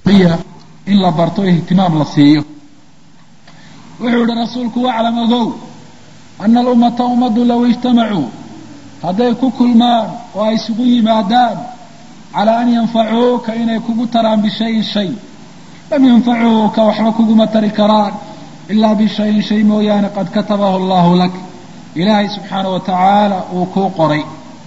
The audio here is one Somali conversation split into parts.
in la barto ihtimaam la siiyo wuxuu yihi rasuulku waclam ogow ana alummata ummaddu low ijtamacuu hadday ku kulmaan oo ay isugu yimaadaan calaa an yanfacuuka inay kugu taraan bishayin shay lam yanfacuuka waxba kuguma tari karaan ilaa bishayin shay mooyaane qad katabahu allahu lak ilaahay subxaana wa tacaala uu kuu qoray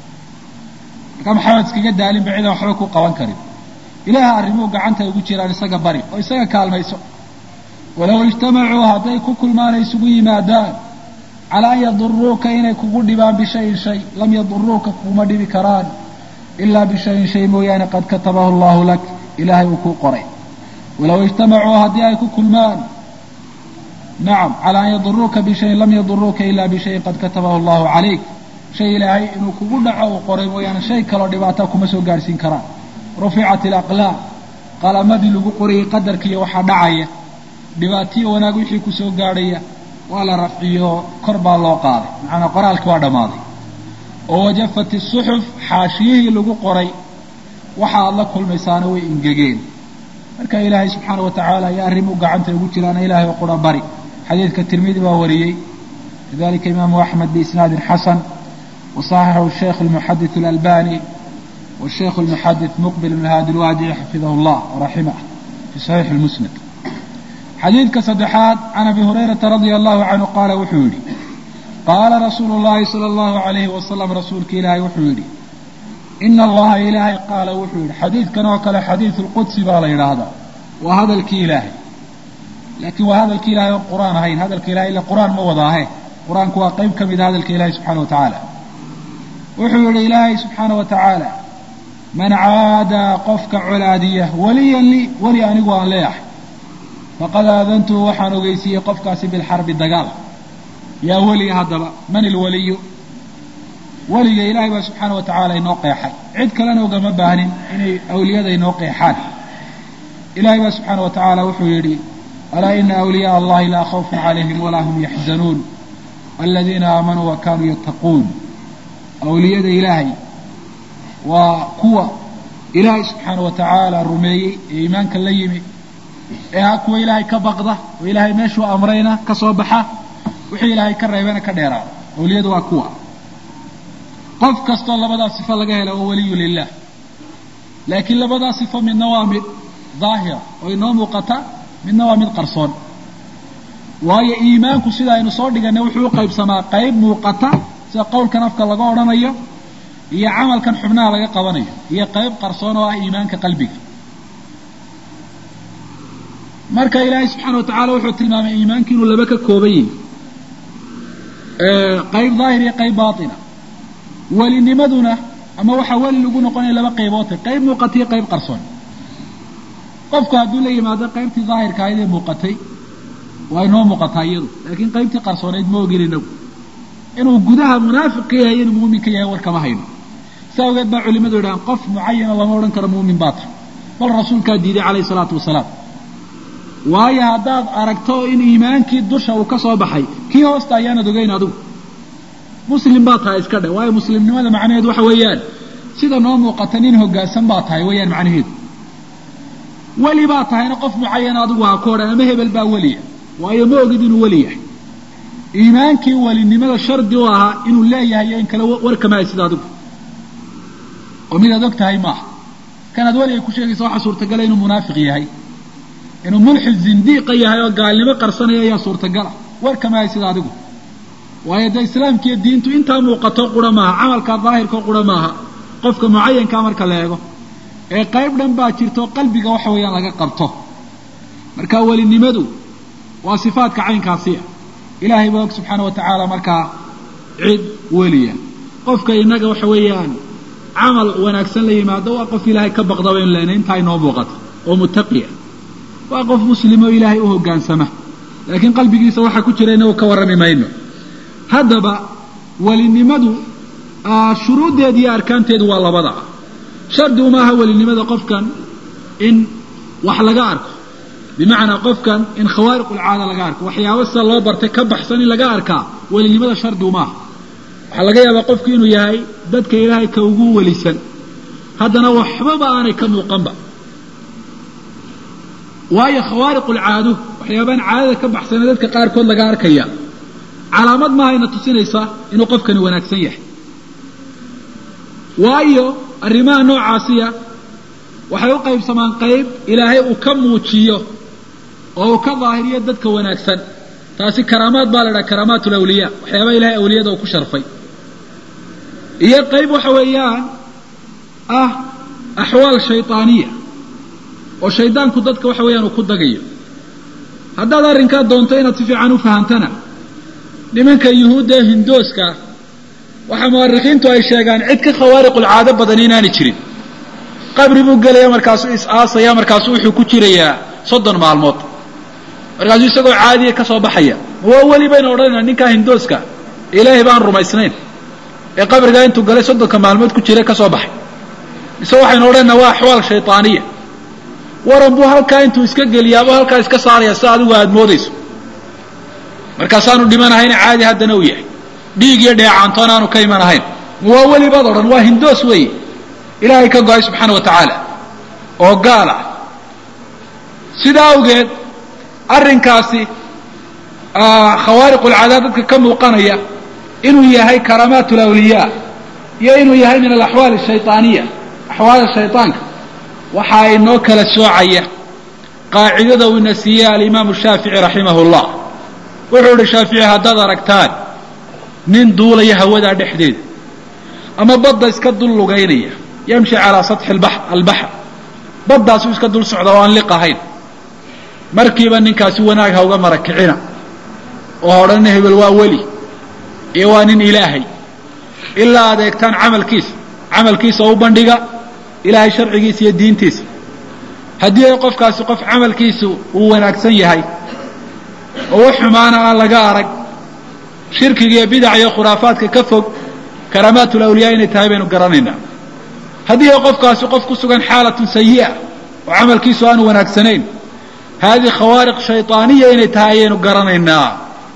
markaa maxamed iskaga daalinba cidan waxba ku qaban karin ilaaha arrimuhu gacanta ugu jiraan isaga bari oo isaga kaalmayso walow ijtamacuu hadday ku kulmaan ay isugu yimaadaan calaa an yaduruuka inay kugu dhibaan bishayin shay lam yaduruuka kuguma dhibi karaan ilaa bishayin shay mooyaane qad katabahu allahu lak ilaahay uu kuu qoray walow ijtamacuu haddii ay ku kulmaan nacam calaa an yaduruuka bishayin lam yaduruuka ilaa bishayin qad katabahu allahu calayk shay ilaahay inuu kugu dhaco uu qoray mooyaane shay kaloo dhibaata kuma soo gaadhsiin karaan ruficat alaqlaam qalamadii lagu qorayay qadarkiiyo waxaa dhacaya dhibaatiyo wanaag wixii ku soo gaadhaya waa la rafciyo kor baa loo qaaday macanaa qoraalkii waa dhammaaday oo wajafat isuxuf xaashiyihii lagu qoray waxa aad la kulmaysaana way ingegeen marka ilaahay subxaana wa tacaala ayaa arrimu gacanta ugu jiraana ilaahay oo qura bari xadiidka tirmidi baa wariyey kadalika imaamu axmed biisnaadin xasan wasaxaxahu sheikh almuxadith alalbani والشhيkh المحdث مqبل بن hاdي الwاdعي xaفiظh الlah وraximه في صحيiح المسند xadiidka saddexaad can abi هurayرaةa رaضي الlahu عanهu qaala wuxuu yihi qaala rasuulu الlahi slى الlahu عalayhi wasalam rasuulka ilaahay wuxuu yidhi ina allaha ilaahay qaala wuxuu yidhi xadiidkan oo kale xadiiث اlqudsi baa la yidhaahdaa waa hadalkii ilaahay laakiin waa hadalki ilahay oon qur'aan ahayn hadalka ilahay ila qur'aan ma wadaahe qur-aanku waa qeyb ka mida hadalka ilahi subxana wa taعaalى wuxuu yihi ilaahay subxaana wa taعaalى man caadaa qofka colaadiya waliyan lii weli anigu aan leeyahay faqad aadantuhu waxaan ogeysiiyey qofkaasi bilxarbi dagaal yaa weliga haddaba man ilwaliyu weliga ilaahay baa subxaana wa tacaala inoo qeexay cid kalena ugama baahnin inay awliyada inoo qeexaan ilaahay baa subxaana wa tacaala wuxuu yidhi alaa ina awliyaء allahi laa khawfun calayhim walaa hum yaxzanuun aladiina aamanuu wa kaanuu yattaquun awliyada ilaahay waa kuwa ilaahay subxaana wa tacaala rumeeyey ee iimaanka la yimi ee ha kuwa ilaahay ka baqda oo ilaahay meeshuu amrayna ka soo baxa wixii ilaahay ka reebana ka dheeraada awliyadu waa kuwa qof kastoo labadaa sifo laga hela waa waliyu lilah laakiin labadaa sifo midna waa mid daahira oo inoo muuqata midna waa mid qarsoon waayo iimaanku sida aynu soo dhiganay wuxuu u qaybsamaa qayb muuqata sida qowlkan afka laga odhanayo iyo camalkan xubnaha laga qabanayo iyo qayb qarsoon oo ah iimaanka qalbiga marka ilaahay subxaana wa tacala wuxuu tilmaamay iimaanki inuu laba ka kooban yahi qayb daahir iyo qayb baatina welinimaduna ama waxaa weli lagu noqonaya laba qaybood qayb muuqata iyo qayb qarsoon qofku hadduu la yimaado qaybtii daahirka ahayd ee muuqatay waa inoo muuqataa iyadu laakiin qaybtii qarsoonayd ma ogin inagu inuu gudaha munaafiq yahay inuu muumin ka yahay war kama hayno si awgeed baa culimadu yidhahaan qof mucayana lama odhan karo muumin baa tahay bal rasuulkaa diiday calayhi salaatu wasalaam waayo haddaad aragto in iimaankii dusha uu ka soo baxay kii hoosta ayaanad ogeyn adigu muslim baa tahay iska dhe waayo muslimnimada macnaheedu waxa weeyaan sida noo muuqata nin hoggaansan baa tahay weeyaan macnaheedu weli baa tahayna qof mucayana adigu ha ku odhan ama hebel baa weliya waayo ma ogid inuu weli yahay iimaankii welinimada shardi u ahaa inuu leeyahay iyo in kale warkamahay sida adigu oo midaad og tahay maaha kanaad weliga ku sheegaysa waxaa suurtagala inuu munaafiq yahay inuu mulxid zindiiqa yahay oo gaalnimo qarsanaya ayaa suurtagala warkamahay sida adigu waayo dee islaamkiiyo diintu intaa muuqato qura maaha camalkaa daahirkao qura maaha qofka mucayankaa marka la eego ee qayb dhan baa jirto qalbiga waxa weeyaan laga qabto marka welinimadu waa sifaadka caynkaasiya ilaahay baa og subxaana wa tacaala markaa cid weliya qofka innaga waxa weeyaan camal wanaagsan la yimaado waa qof ilaahay ka baqda baynu leenay intaa inoo muuqato oo muttaqiya waa qof muslim oo ilaahay u hoggaansama laakiin qalbigiisa waxaa ku jira inagu ka warrami mayno haddaba welinimadu shuruuddeeda iyo arkaanteedu waa labada shardi umaaha welinimada qofkan in wax laga arko bimacnaa qofkan in khawaariq ulcaada laga arko waxyaabo sida loo bartay ka baxsan in laga arkaa welinimada shardi umaaha waxaa laga yaabaa qofku inuu yahay dadka ilaahay ka ugu welisan haddana waxbaba aanay ka muuqanba waayo khawaariqu lcaado waxyaabaan caadada ka baxsana dadka qaarkood laga arkaya calaamad maahayna tusinaysaa inuu qofkani wanaagsan yahay waayo arrimaha noocaasiya waxay u qaybsamaan qayb ilaahay uu ka muujiyo oo uu ka daahiriyo dadka wanaagsan taasi karaamaad baa la dhaha karaamaat lawliyaa waxyaaba ilahay awliyada uu ku sharfay iyo qayb waxa weeyaan ah axwaal shaydaaniya oo shaydaanku dadka waxa weeyaan uu ku dagayo haddaad arrinkaa doonto inaad si fiican u fahamtana nimanka yuhuudda ee hindooska waxaa mu'arikhiintu ay sheegaan cid ka khawaariqulcaado badan inaanay jirin qabri buu gelaya markaasuu is-aasaya markaasuu wuxuu ku jirayaa soddon maalmood markaasuu isagoo caadiya ka soo baxaya waa weli baynu odhanayna ninkaa hindooska ilaahay baan rumaysnayn ee qabrigaa intuu galay soddonka maalmood ku jira ka soo baxay mise waxaynu odhanayna waa axwaal shaydaaniya waran buu halkaa intuu iska geliyaabuu halkaa iska saaraya si adigu aada moodayso markaasaanu dhimanahayn caadi haddana uu yahay dhiig iyo dheecaantoon aanu ka iman ahayn waa welibaad odhan waa hindoos weeye ilaahay ka go-ay subxaana wa tacaala oo gaal ah sidaa awgeed arrinkaasi khawaariqulcadaab dadka ka muuqanaya inuu yahay karaamaat lawliyaa iyo inuu yahay min alaxwaal ashaydaaniya axwaala shaydaanka waxa inoo kala soocaya qaacidada uu ina siiyey alimaamu shaafici raximahu llah wuxuu ihi shaafici haddaad aragtaan nin duulaya hawadaa dhexdeeda ama badda iska dul lugaynaya yamshi calaa satxi albaxr baddaasuu iska dul socda oo aan liq ahayn markiiba ninkaasi wanaag ha uga marakicina oo odhanna hebel waa weli iyo waa nin ilaahay ilaa aad eegtaan camalkiisa camalkiisa u bandhiga ilaahay sharcigiisa iyo diintiisa haddii ay qofkaasi qof camalkiisu uu wanaagsan yahay oo wax xumaana aan laga arag shirkiga iyo bidaca iyo khuraafaadka ka fog karaamaatul awliyaa inay tahay baynu garanaynaa haddii ay qofkaasi qof ku sugan xaalatun sayi'a oo camalkiisu aanu wanaagsanayn haadihi khawaariq shaydaaniya inay tahay ayaynu garanaynaa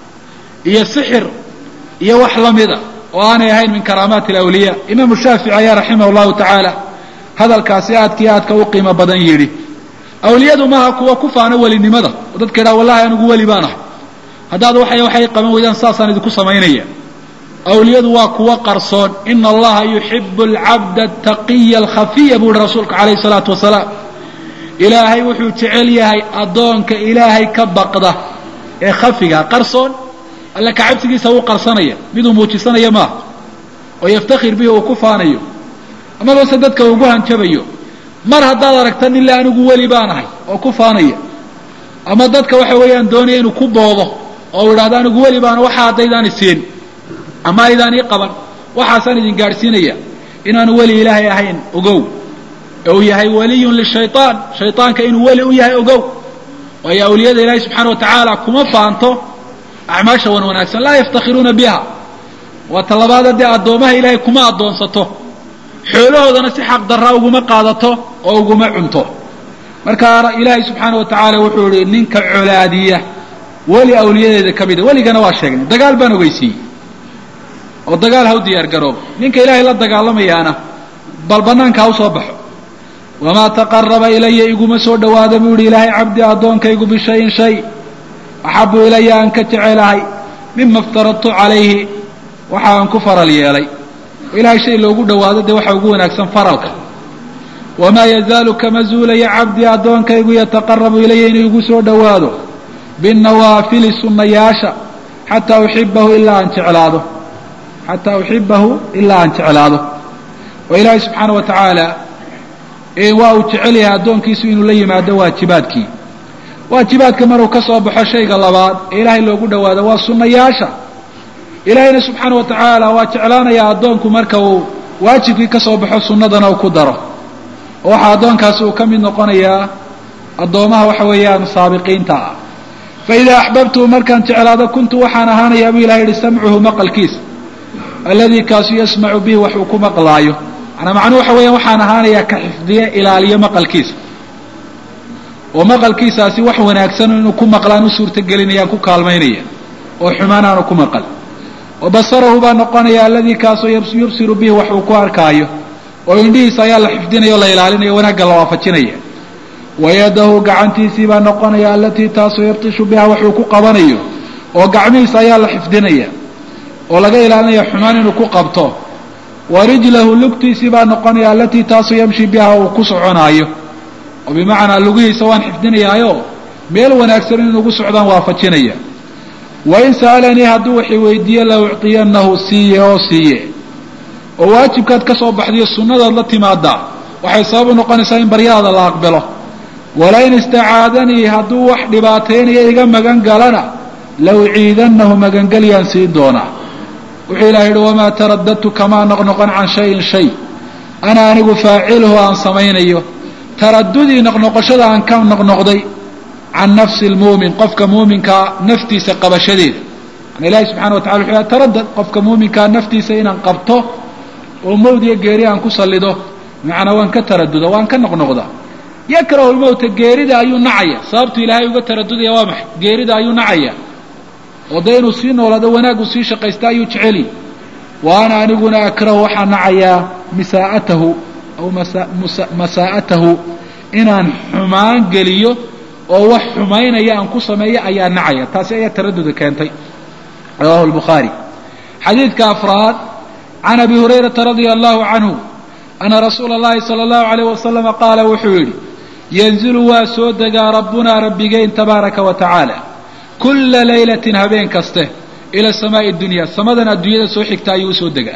iyo sixir iyo wax la mida oo aanay ahayn min karaamaati alawliyaa imaamu shaafici ayaa raximah llahu tacaala hadalkaasi aadkii aadka u qiimo badan yidhi awliyadu maaha kuwa ku faano welinimada oo dadka yidhaha wallahi anigu weli baan ahay haddaad waxay waxay qaban weydaan saasaan idinku samaynaya awliyadu waa kuwa qarsoon ina allaha yuxibu alcabda ataqiya alkhafiya buu yihi rasuulka calayhi salaatu wasalaam ilaahay wuxuu jecel yahay addoonka ilaahay ka baqda ee khafiga qarsoon alle kacabsigiisa wuu qarsanaya miduu muujisanaya maaha oo yaftakhir bihi uu ku faanayo amabase dadka ugu hanjabayo mar haddaad aragta nila anigu weli baan ahay oo ku faanaya ama dadka waxa weeyaan doonaya inuu ku boodo oo u idhahdo anigu weli baana waxa haddaydaan isiin ama aydaan ii qaban waxaasaan idin gaadhsiinaya inaanu weli ilaahay ahayn ogow ee uu yahay waliyun lishayaan shaydaanka inuu weli u yahay ogow waayo awliyada ilaahay subxaana wa tacaala kuma faanto acmaasha wan wanaagsan laa yaftakhiruuna biha waa talabaad haddee addoomaha ilaahay kuma addoonsato xoolahoodana si xaq darraa uguma qaadato oo uguma cunto marka ilaahay subxaana wa tacaala wuxuu ihi ninka colaadiya weli awliyadeeda ka mida weligana waa sheegnay dagaal baan ogeysiiyey oo dagaal ha u diyaar garoobo ninka ilaahay la dagaalamayaana bal banaanka ha u soo baxo wamaa taqaraba ilaya iguma soo dhawaada buu yihi ilaahay cabdi addoonkaygu bishayin shay axabu ilaya aan ka jecelahay mima iftaradtu calayhi waxa aan ku faral yeelay oo ilahay shay loogu dhawaado dee waxa ugu wanaagsan faralka wamaa yazaalu kama zuulaya cabdii addoonkaygu yataqarabu ilaya inuu igu soo dhowaado binawaafili sunnayaasha xataa uxibahu ilaa aan jeclaado xataa uxibahu ilaa aan jeclaado oo ilaahay subxaana wa tacaala waa uu jecel yahay addoonkiisu inuu la yimaado waajibaadkii waajibaadka maruu ka soo baxo shayga labaad ee ilaahay loogu dhawaado waa sunnayaasha ilaahayna subxaana wa tacaala waa jeclaanayaa addoonku marka uu waajibkii ka soo baxo sunnadana uu ku daro oo waxaa addoonkaasi uu ka mid noqonayaa addoomaha waxa weeyaan saabiqiinta ah fa idaa axbabtuhu markaan jeclaado kuntu waxaan ahaanayaa buu ilahay yihi samcuhu maqalkiisa alladii kaasu yasmacu bihi wax uu ku maqlaayo manaa macnuhu waxa weeyaan waxaan ahaanayaa ka xifdiye ilaaliyo maqalkiisa oo maqalkiisaasi wax wanaagsan inuu ku maqlaan u suurtagelinayaan ku kaalmaynaya oo xumaan aanu ku maqal wa basarahu baa noqonaya alladii kaasoo yubsiru bihi wax uu ku arkaayo oo indhihiisa ayaa la xifdinaya o la ilaalinaya wanaagga la waafajinaya wayadahu gacantiisii baa noqonaya alatii taasoo yabtishu biha waxuu ku qabanayo oo gacmihiisa ayaa la xifdinaya oo laga ilaalinaya xumaan inuu ku qabto wa rijlahu lugtiisii baa noqonaya alatii taasoo yamshi biha uu ku soconaayo oo bimacnaa lugihiisa waan xifdinayaayo meel wanaagsan in ugu socdaan waafajinaya wain sa'alanii hadduu waxay weydiiye la ucطiyanahu siiye oo siiye oo waajibkaad ka soo baxdiyo sunnadaad la timaadaa waxay sabab u noqonaysaa in baryadaada la aqbalo walain istacaadanii hadduu wax dhibaataynaya iga magan galana la uciidanahu magangelyaan siin doonaa wuxuu ilaha yidhi wamaa taradadtu kamaa noqnoqon can shayin shay ana anigu faaciluhu aan samaynayo taradudii noqnoqoshada aan ka noqnoqday can nafsi lmuumin qofka muuminkaa naftiisa qabashadeeda an ilahi subxana wa tacala wuxuu taradad qofka muuminkaa naftiisa inaan qabto oo mawd iyo geeri aan ku sallido macnaa waan ka taraduda waan ka noqnoqda yakrahu lmowta geerida ayuu nacaya sababtu ilaahay uga taradudaya waa maxay geerida ayuu nacaya oo dee inuu sii noolaado wanaaguu sii shaqaysta ayuu jeceli wa ana aniguna akrahu waxaan nacayaa misaa'atahu aw masaa'atahu inaan xumaan geliyo oo wax xumaynaya aan ku sameeyo ayaa nacaya taasi ayaa taraduda keentay rawahu lbukhaari xadiidka afraad can abi hurayrata radia allahu canhu ana rasuula اllahi salى اllahu alayh wasalama qaala wuxuu yidhi yanzilu waa soo degaa rabbunaa rabbigeyn tabaaraka wa tacaala kula laylatin habeen kaste ila samaa'i dunya samadan adduunyada soo xigta ayuu usoo degaa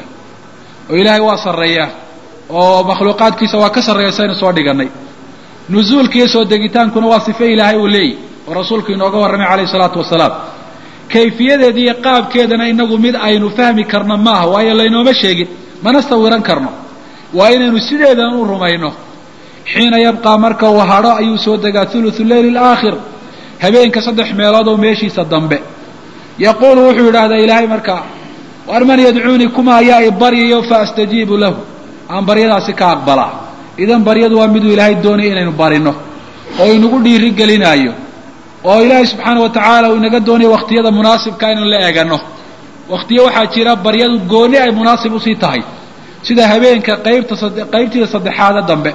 oo ilaahay waa sarreeyaa oo makhluuqaadkiisa waa ka sarreeya saynu soo dhigannay nusuulkiiyo soo degitaankuna waa sife ilaahay uu leeyahy oo rasuulku inooga warramay calayhi salaatu wasalaam kayfiyadeeda iyo qaabkeedana inagu mid aynu fahmi karno maaha waayo laynooma sheegin mana sawiran karno waa inaynu sideedan u rumayno xiina yabqaa marka uu hadho ayuu soo degaa thuluthu leyli alaakhir habeenka saddex meelood oo meeshiisa dambe yaquulu wuxuu yidhaahdaa ilaahay markaa war man yadcuunii kuma ayaa i baryayo fa astajiibu lahu aan baryadaasi ka aqbalaa idan baryadu waa miduu ilaahay doonaya inaynu barino oo inagu dhiiri gelinaayo oo ilaahay subxaana wa tacaala uu inaga doonayo wakhtiyada munaasibka inaynu la eegano wakhtiyo waxaa jira baryadu gooni ay munaasib usii tahay sida habeenka qaybta qaybtiida saddexaada dambe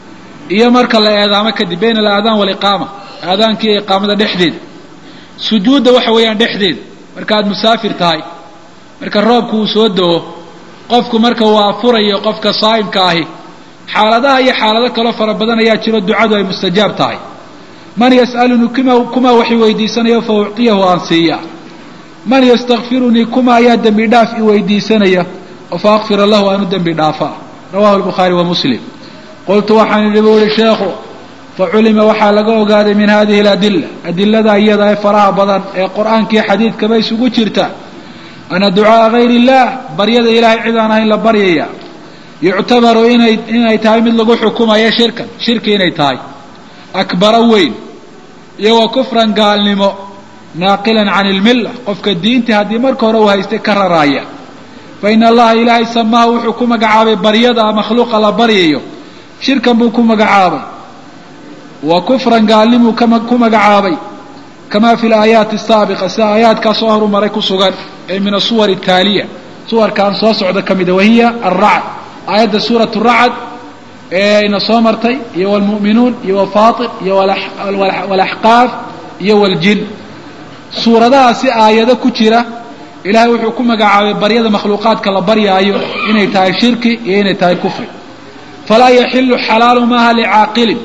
iyo marka la eedaamo kadib bayna alaadaan waliqaama aadaanka iyo iqaamada dhexdeeda sujuudda waxa weeyaan dhexdeeda marka aad musaafir tahay marka roobku uu soo do-o qofku marka uu afurayo qofka saa'imka ahi xaaladaha iyo xaalado kaloo fara badan ayaa jiro ducadu ay mustajaab tahay man yas'alunii kuma kumaa wax i weydiisanayo fa ucطiyahu aan siiya man yastakfirunii kuma ayaa dembi dhaaf i weydiisanaya oo fa akfira lahu aanu dembi dhaafa rawahu lbukhaari wa muslim qultu waxaan idhi bu uhi sheekhu faculima waxaa laga ogaaday min hadihi aladila adilada iyada ee faraha badan ee qur'aankiiyo xadiidkaba isugu jirta ana ducaaa gayr illah baryada ilaahay cid aan ahayn la baryaya yuctabaru inay inay tahay mid lagu xukumayo shirkan shirki inay tahay akbara weyn iyo wa kufran gaalnimo naaqilan can ilmilla qofka diintii haddii marka hore uu haystay ka raraaya fa ina allaha ilaahay samaha wuxuu ku magacaabay baryada makhluuqa la baryayo shirkan buu ku magacaabay wa kufran gaalnimuu ku magacaabay kama fi laayaati asaabiqa sida aayaadkaa soo horumaray ku sugan ee min asuwar ataaliya suwarkaan soo socda ka mida wahiya alracd aayadda suurat racd ee ina soo martay iyo wlmu'minuun iyo wafaatir iyo walaxqaaf iyo waljin suuradahaasi aayado ku jira ilaahay wuxuu ku magacaabay baryada makhluuqaadka la baryaayo inay tahay shirki iyo inay tahay kufri falaa yaxilu xalaalu maaha licaaqilin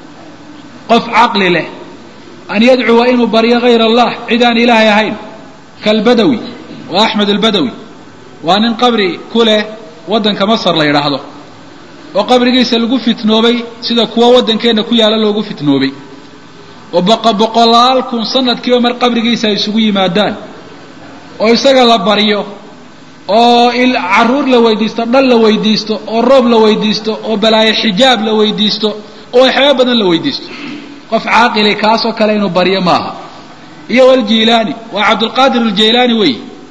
qof caqli leh an yadcuwa inuu baryo hayr allah cid aan ilaahay ahayn kalbadawi waa axmed albadawi waa nin qabri ku leh waddanka masar la yidhaahdo oo qabrigiisa lagu fitnoobay sida kuwa waddankeenna ku yaalla loogu fitnoobay oo boqolaal kun sanadkiiba mar qabrigiisa ay isugu yimaadaan oo isaga la baryo oo carruur la weydiisto dhal la weydiisto oo roob la weydiisto oo balaayo xijaab la weydiisto oo waxyaaba badan la weydiisto qof caaqili kaasoo kale inuu baryo maaha iyo waljilaani waa cabdulqaadir aljaylaani wey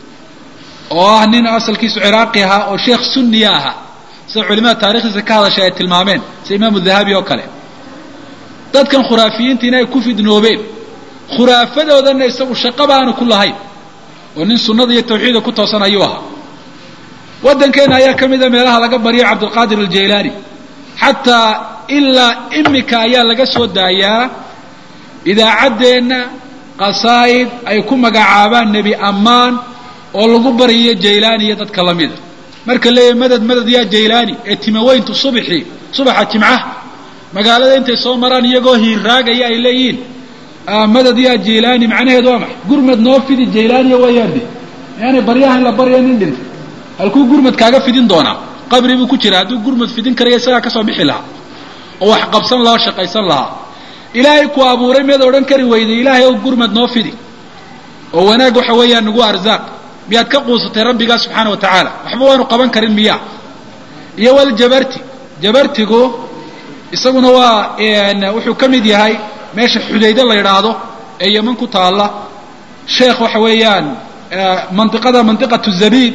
oo ah nin asalkiisu ciraaqi ahaa oo sheekh sunniya ahaa sida culimada taarikhdiisa ka hadashay ay tilmaameen sida imaamu dahabi oo kale dadkan khuraafiyiintiina ay ku fidnoobeen khuraafadoodanna isagu shaqaba aanu ku lahayn oo nin sunnada iyo tawxiida ku toosan ayuu ahaa waddankeenna ayaa ka mida meelaha laga baryo cabdulqaadir aljaylaani xataa ilaa imika ayaa laga soo daayaa idaacaddeenna qasaa'id ay ku magacaabaan nebi ammaan oo lagu baryayo jaylaani iyo dadka lamida marka leeyahay madad madad yaa jaylaani ee timaweyntu subxii subaxa jimcaha magaalada intay soo maraan iyagoo hiirraagaya ay leeyihiin madad yaa jaylaani macnaheedu waa maxay gurmad noo fidi jaylaaniya waayaande yaani baryahan la barya nin dhintay halkuu gurmad kaaga fidin doonaa qabri buu ku jira hadduu gurmad fidin karaya isagaa kasoo bixi lahaa oo wax qabsan lahaa o shaqaysan lahaa ilaahay ku abuuray miyaad odhan kari weyday ilaahay ow gurmad noo fidi oo wanaag waxa weeyaan nagu arzaaq miyaad ka quusatay rabbigaa subxaana wa tacaala waxba waanu qaban karin miyaa iyo waljabarti jabartigu isaguna waa wuxuu ka mid yahay meesha xudaydo la yidhaahdo ee yeman ku taalla sheekh waxa weeyaan mandiqada mandiqatu zabiid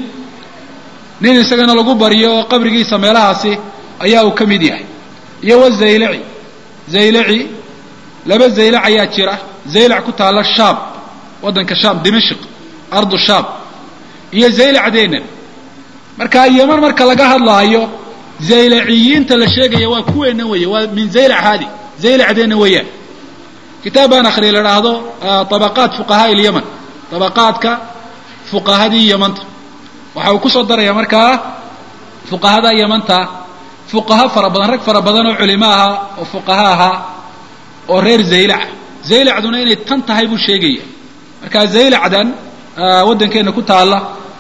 nin isagana lagu baryo oo qabrigiisa meelahaasi ayaa uu ka mid yahay iyo wazaylaci zaylaci laba zaylac ayaa jira zaylac ku taalla shaam waddanka shaam dimashq ardu shaam iyo zaylacdeennan marka yeman marka laga hadlaayo zaylaciyiinta la sheegaya waa kuweenna weeye waa min zaylac haadi zaylacdeenna weeyaan kitaab baan akhriya la idhaahdo طabaqaat fuqahaa ilyaman طabaqaadka fuqahadii yamanta waxa uu kusoo daraya markaa fuqahada yamanta fuqaha fara badan rag fara badan oo culimo ahaa oo fuqaha ahaa oo reer zaylaca zaylacduna inay tan tahay buu sheegaya marka zaylacdan waddankeenna ku taalla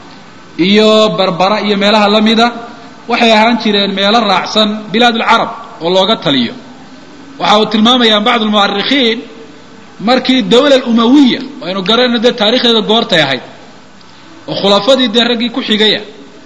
iyo barbara iyo meelaha la mida waxay ahaan jireen meelo raacsan bilaad alcarab oo looga taliyo waxa uu tilmaamayaan bacd almu'arikhiin markii dawla alumawiya aynu garanayno dee taarikhdeeda goortay ahayd oo khulafadii dee raggii ku xigaya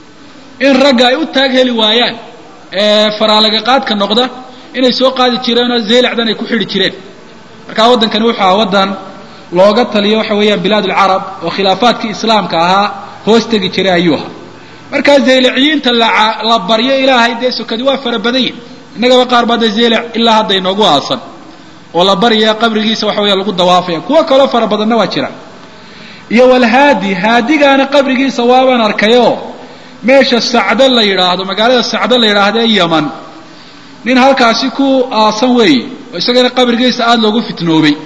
in ragga ay u taag heli waayaan ee faraalaga qaadka noqda inay soo qaadi jireenoo zaylacdan ay ku xidhi jireen markaa waddankani wuxuu ahaa waddan looga taliyo waxa weeyaan bilaad alcarab oo khilaafaadkii islaamka ahaa hoos tegi jiray ayuu ahaa markaa zaylaciyiinta la baryo ilaahay dee sokadi waa fara badan yihin innagaba qaar baa dee zaylac ilaa hadda inoogu aasan oo la baryaya qabrigiisa waxa weya lagu dawaafaya kuwo kaloo fara badanna waa jira iyo walhaadi haadigaana qabrigiisa waabaan arkayoo meesha sacdo la yidhaahdo magaalada sacdo la yidhaahdo ee yaman nin halkaasi ku aasan weeye oo isagana qabrigiisa aada loogu fitnoobay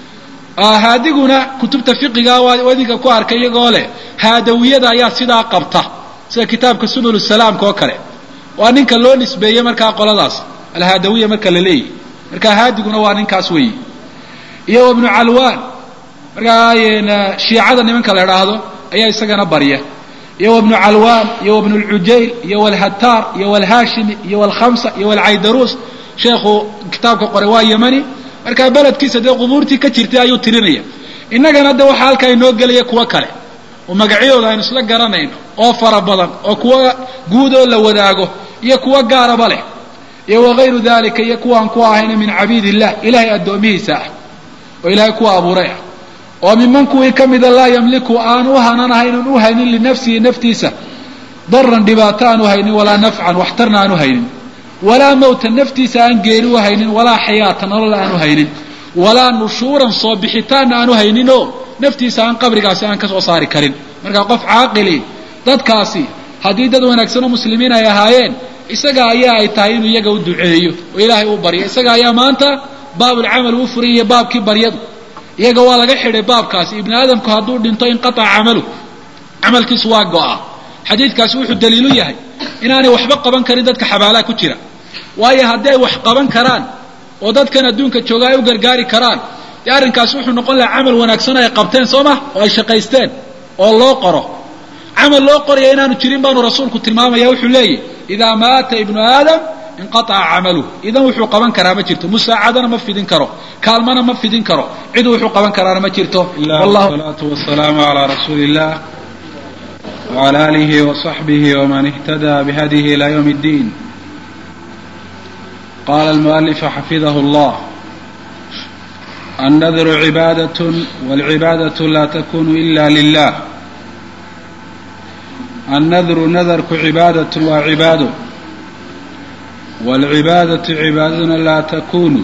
haadiguna kutubta fiqiga waa idinka ku arkay iyagoo leh haadawiyada ayaa sidaa qabta sida kitaabka subul salaamka oo kale waa ninka loo nisbeeyey markaa qoladaas alhaadawiya marka la leeyahy marka haadiguna waa ninkaas weeye iyo ibnu calwaan markaa shiicada nimanka la idhaahdo ayaa isagana barya iyo ibnu calwaan iyo ibnu lcujayl iyo walhataar iyo walhaashimi iyo walkhamsa iyo walcaydaruus sheekhu kitaabka qoray waa yemani markaa beledkiisa dee qubuurtii ka jirtay ayuu tirinaya innagana de waxaa halkaa inoo gelaya kuwo kale oo magacyadooda aynu isla garanayno oo fara badan oo kuwa guud oo la wadaago iyo kuwo gaaraba leh iyo wagayru dalika iyo kuwaan ku ahayna min cabiid illah ilahay addoomihiisa ah oo ilahay kuwa abuuray ah oo miman kuwii ka mida laa yamliku aan u hananahayn an u haynin linafsihi naftiisa daran dhibaato aan u haynin walaa nafcan waxtarna aan u haynin walaa mawtan naftiisa aan geeri u haynin walaa xayaata nolol aan u haynin walaa nushuuran soo bixitaanna aan u hayninoo naftiisa aan qabrigaasi aan ka soo saari karin markaa qof caaqili dadkaasi haddii dad wanaagsan oo muslimiin ay ahaayeen isaga ayaa ay tahay inuu iyaga u duceeyo oo ilaahay u baryo isaga ayaa maanta baabulcamal uu furay iyo baabkii baryadu iyaga waa laga xidhay baabkaasi ibni aadamku hadduu dhinto inqataca camalu camalkiisu waa go-a xadiidkaasi wuxuu daliilu yahay inaanay waxba qaban karin dadka xabaalaha ku jira waayo haddii ay wax qaban karaan oo dadkan adduunka jooga ay u gargaari karaan dee arrinkaasi wuxuu noqon lahaa camal wanaagsan ay qabteen soo ma oo ay shaqaysteen oo loo qoro camal loo qoraya inaanu jirin baanu rasuulku tilmaamaya wuxuu leeyahy idaa maata ibnu aadam inqataca camaluh idan wuxuu qaban karaa ma jirto musaacadana ma fidin karo kaalmana ma fidin karo cid wuxuu qaban karaana ma jirto salaatu wasalaamu calaa rasuuli illah wcala alihi waصaxbihi wman ihtada bihadihi ila ywm اddiin qala almualifu xafidahu اllah annadru cibaadaة wاlcibaadaة la takunu ila lilah annadru nadarku cibaadaة waa cibaado wاlcibaadaةu cibaadaduna laa takunu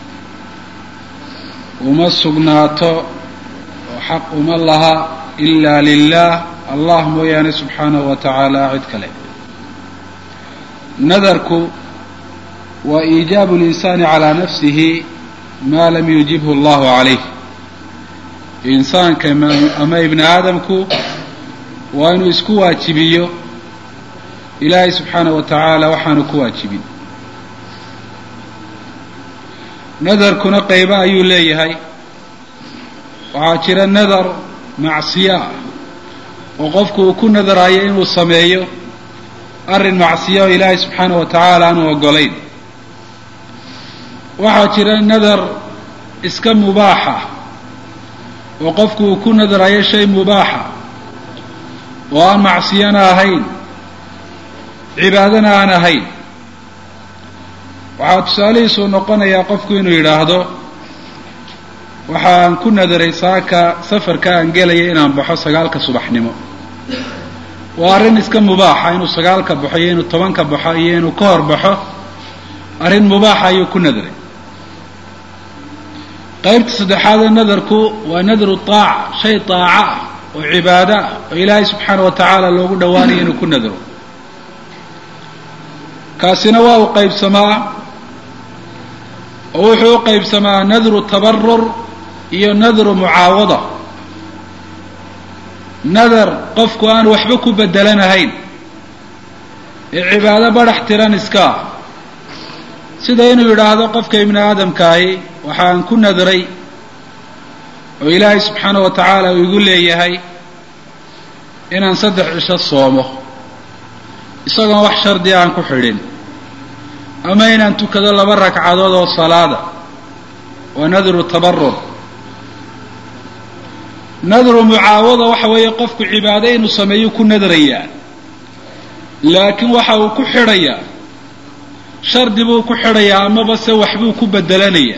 uma sugnaato oo xaq uma laha ila lilah allah mooyaane subxaanahu wa tacaala cid kale nadarku wa iijaabu اlinsaani calaa nafsihi maa lam yujibhu allahu calayh insaanka ama ibni aadamku waa inuu isku waajibiyo ilaahay subxaanaه wa tacaala waxaanu ku waajibin nadarkuna qaybo ayuu leeyahay waxaa jira nadar macsiyo ah oo qofku uu ku nadarayo inuu sameeyo arrin macsiyo oo ilaahay subxaanaه wa tacaala aanu ogolayn waxaa jira nadar iska mubaaxa oo qofku uu ku nadarayo shay mubaaxa oo aan macsiyana ahayn cibaadana aan ahayn waxaa tusaalihiisu noqonayaa qofku inuu yidhaahdo waxaan ku nadaray saaka safarka aan gelaya inaan baxo sagaalka subaxnimo waa arrin iska mubaaxa inuu sagaalka baxo iyo inuu tobanka baxo iyo inuu ka hor baxo arrin mubaaxa ayuu ku nadaray qaybta saddexaadee nadarku waa nadru taaca shay taaca ah oo cibaado ah oo ilaahay subxaana wa tacaala loogu dhowaanayo inuu ku nadaro kaasina waa u qaybsamaa oo wuxuu u qaybsamaa nadru tabarur iyo nadru mucaawada nadar qofku aan waxba ku bedelanahayn ee cibaado badhax tiran iska ah sida inuu yidhaahdo qofka ibni aadamkaahi waxaan ku nadray oo ilaahay subxaana wa tacaala uu igu leeyahay inaan saddex cisho soomo isagoon wax shardi aan ku xidhin ama inaan tukado laba ragcadood oo salaada waa nadru tabarur nadru mucaawada waxa weeye qofku cibaado inuu sameeyo ku nadrayaa laakiin waxa uu ku xidhayaa shardi buu ku xidhayaa amaba se waxbuu ku bedelanayaa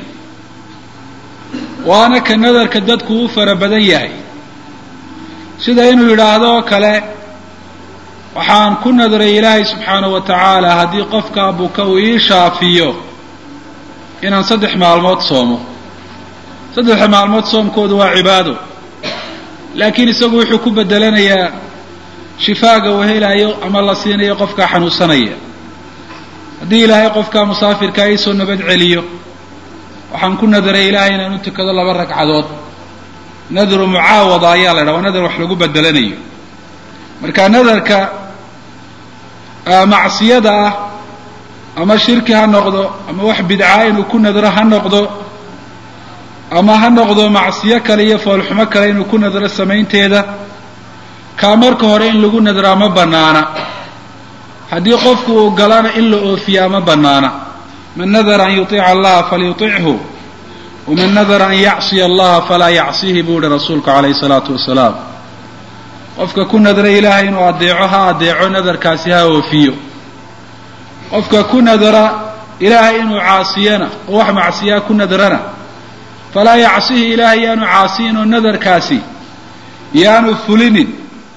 waana ka nadarka dadku u fara badan yahay sida inuu yidhaahdo oo kale waxaan ku nadray ilaahay subxaanahu wa tacaala haddii qofka buka uu ii shaafiyo inaan saddex maalmood soomo saddexa maalmood soomkoodu waa cibaado laakiin isagu wuxuu ku bedelanayaa shifaaga uu helayo ama la siinayo qofkaa xanuunsanaya haddii ilaahay qofkaa musaafirkaa iisoo nabad celiyo waxaan ku nadaray ilaahay inaan u tukado laba ragcadood nadru mucaawada ayaa la ydhaha waa nadar wax lagu bedelanayo marka nadarka macsiyada ah ama shirki ha noqdo ama wax bidcaa inuu ku nadro ha noqdo ama ha noqdo macsiyo kale iyo foolxumo kale inuu ku nadro samaynteeda kaa marka hore in lagu nadraa ma bannaana haddii qofku uu galana in la oofiyaa ma bannaana man nadara an yuطiica allaha falyuطichu waman nadara an yacsiya allaha falaa yacsihi buu yihi rasuulku calayhi salaatu wasalaam qofka ku nadra ilaahay inuu adeeco ha adeeco nadarkaasi ha oofiyo qofka ku nadara ilaahay inuu caasiyana oo wax macsiyaa ku nadrana falaa yacsihi ilaahay yaanu caasiyin oo nadarkaasi yaanu fulinin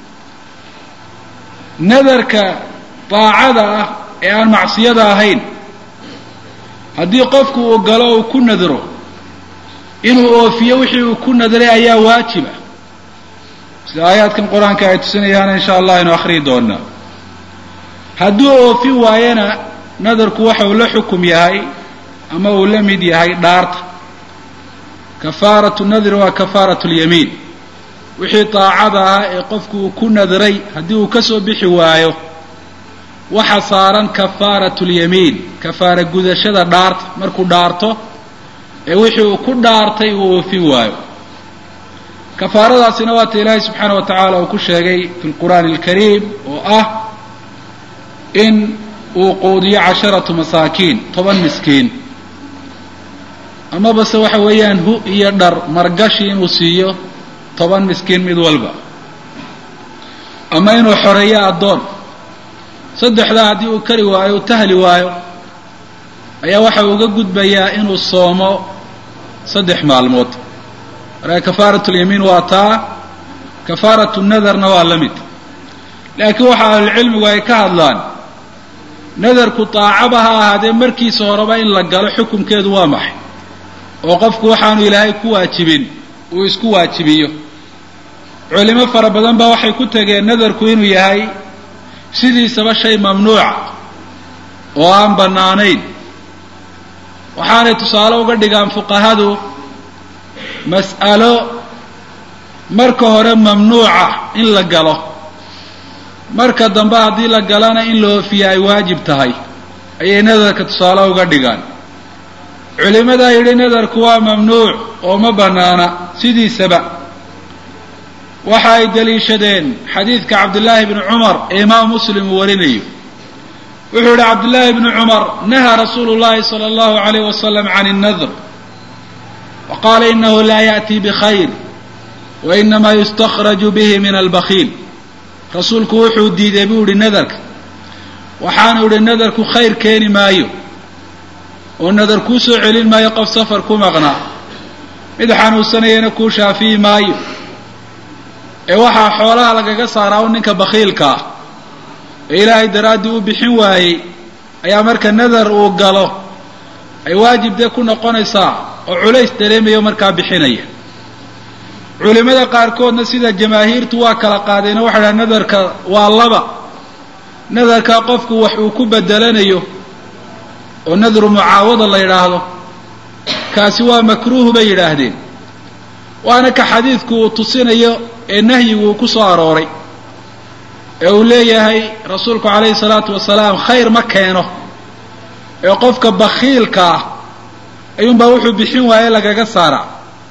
nadarka daacada ah ee aan macsiyada ahayn haddii qofku uu galo uu ku nadro inuu oofiyo wixii uu ku nadray ayaa waajiba sida aayaadkan qur-aanka ay tusinayaan insha allah aynu akhriyi doonaa hadduu oofin waayana nadarku waxa uu la xukum yahay ama uu la mid yahay dhaarta kafaaratu nadri waa kafaaratu lyamiin wixii daacada ah ee qofku uu ku nadray haddii uu ka soo bixi waayo waxa saaran kafaaratu lyamiin kafaara gudashada dhaarta markuu dhaarto ee wixii uu ku dhaartay uu oofin waayo kafaaradaasina waata ilaahay subxaana wa tacaala uu ku sheegay fi lqur'aani alkariim oo ah in uu quudiyo casharatu masaakiin toban miskiin amaba se waxa weeyaan hu iyo dhar margashi inuu siiyo toban miskiin mid walba ama inuu xoreeyo addoon saddexdaa haddii uu kari waayo uu tahli waayo ayaa waxa uga gudbayaa inuu soomo saddex maalmood marka kafaaratu lyamiin waa taa kafaaratu nadarna waa la mid laakiin waxa ahlulcilmigu ay ka hadlaan nadarku daacaba ha ahaadee markiisa horeba in la galo xukumkeedu waa maxay oo qofku waxaanu ilaahay ku waajibin uu isku waajibiyo culimo fara badan baa waxay ku tageen nadarku inuu yahay sidiisaba shay mamnuuca oo aan bannaanayn waxaanay tusaale uga dhigaan fuqahadu mas'alo marka hore mamnuuca in la galo marka dambe haddii la galana in la oofiya ay waajib tahay ayay nadarka tusaale uga dhigaan culimadaa yidhi nadarku waa mamnuuc oo ma bannaana sidiisaba waxa ay daliishadeen xadiidka cabdillaahi bni cumar ee imaam muslim uu warinayo wuxuu yihi cabdillaahi bni cumar nahaa rasuulu llahi sala allahu alayh wasalam can اnnadr wa qaala inahu laa yaأti bkhayr wa inamaa yustakhraju bihi min albakiil rasuulku wuxuu diiday buu yihi nadarka waxaanu yihi nadarku khayr keeni maayo oo nadar kuu soo celin maayo qof safar ku maqnaa mid xanuunsanayana kuu shaafiyi maayo ee waxaa xoolaha lagaga saaraa u ninka bakiilka ah ee ilaahay daraaddii u bixin waayey ayaa marka nadar uu galo ay waajib dee ku noqonaysaa oo culays dareemayo markaa bixinaya culimada qaarkoodna sida jamaahiirtu waa kala qaadeen oo waxay dhaha nadarka waa laba nadarka qofku wax uu ku bedelanayo oo nadru mucaawada la yidhaahdo kaasi waa makruuhu bay yidhaahdeen waana ka xadiidku uu tusinayo ee nahyigu uu ku soo arooray ee uu leeyahay rasuulku calayhi salaatu wasalaam khayr ma keeno ee qofka bakiilka ah ayuunbaa wuxuu bixin waaye lagaga saaraa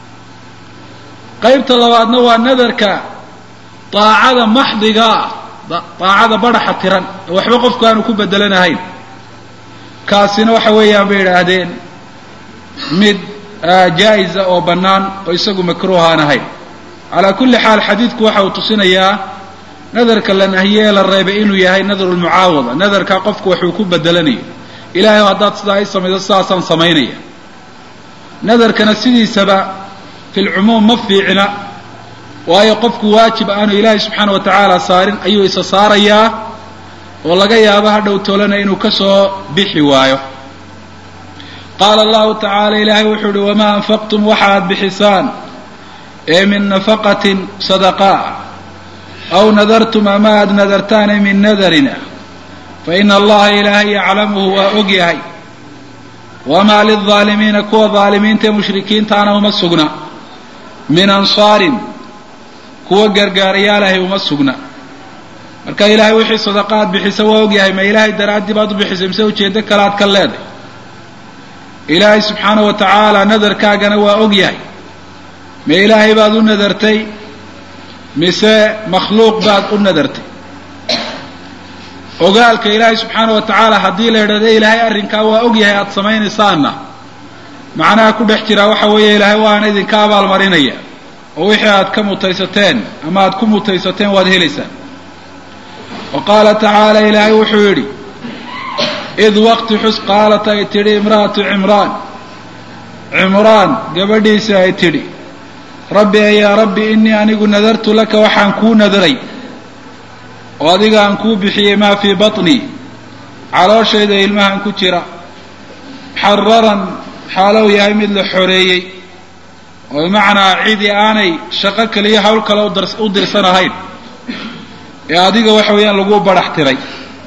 qaybta labaadna waa nadarka daacada maxdiga ah daacada badhaxa tiran ee waxba qofku aanu ku bedelanahayn kaasina waxa weeyaan bay yidhaahdeen mid jaa-isa oo bannaan oo isagu makruuh aan ahayn calaa kulli xaal xadiidku waxa uu tusinayaa nadarka la nahiye ee la reebay inuu yahay nadru lmucaawada nadarkaa qofku waxuu ku bedelanayo ilahay o haddaad sidaa i samayso sidaasaan samaynaya nadarkana sidiisaba fi lcumuum ma fiicna waayo qofku waajib aanu ilaahay subxaana wa tacaala saarin ayuu isa saarayaa oo laga yaabo ha dhow toolana inuu ka soo bixi waayo qaala allahu tacaala ilaahay wuxuu uhi wamaa anfaqtum waxa aad bixisaan ee min nafaqatin sadaqaa aw nadartum ama aad nadartaane min nadarina fa ina allaha ilaahay yaclamuhu waa og yahay wamaa lilظaalimiina kuwa dhaalimiinta ee mushrikiintaana uma sugna min ansaarin kuwa gargaarayaalahay uma sugna marka ilaahay wixii sadaqa aad bixisa waa og yahay ma ilaahay daraaddii baad u bixisay mise ujeeddo kale aad ka leeday ilaahay subxaana wa tacaala nadarkaagana waa og yahay ma ilaahay baad u nadartay mise makhluuq baad u nadartay ogaalka ilaahay subxaana wa tacaala haddii la yidhahdo ilaahay arrinkaa waa og yahay aada samaynaysaana macnaha ku dhex jiraa waxa weeye ilaahay waana idinka abaalmarinaya oo wixii aad ka mutaysateen ama aad ku mutaysateen waad helaysaan wa qaala tacaala ilaahay wuxuu yidhi id waqti xus qaalat ay tidhi imra'atu cimraan cimraan gabadhiisi ay tidhi rabbi yaa rabbi innii anigu nadartu laka waxaan kuu nadaray oo adiga aan kuu bixiyey maa fii batnii calooshayda ilmahan ku jira xararan xaalow yahay mid la xoreeyey oo bimacnaa cidii aanay shaqo kaliyo hawl kale u dirsanahayn ee adiga waxa weeyaan lagu badhax tiray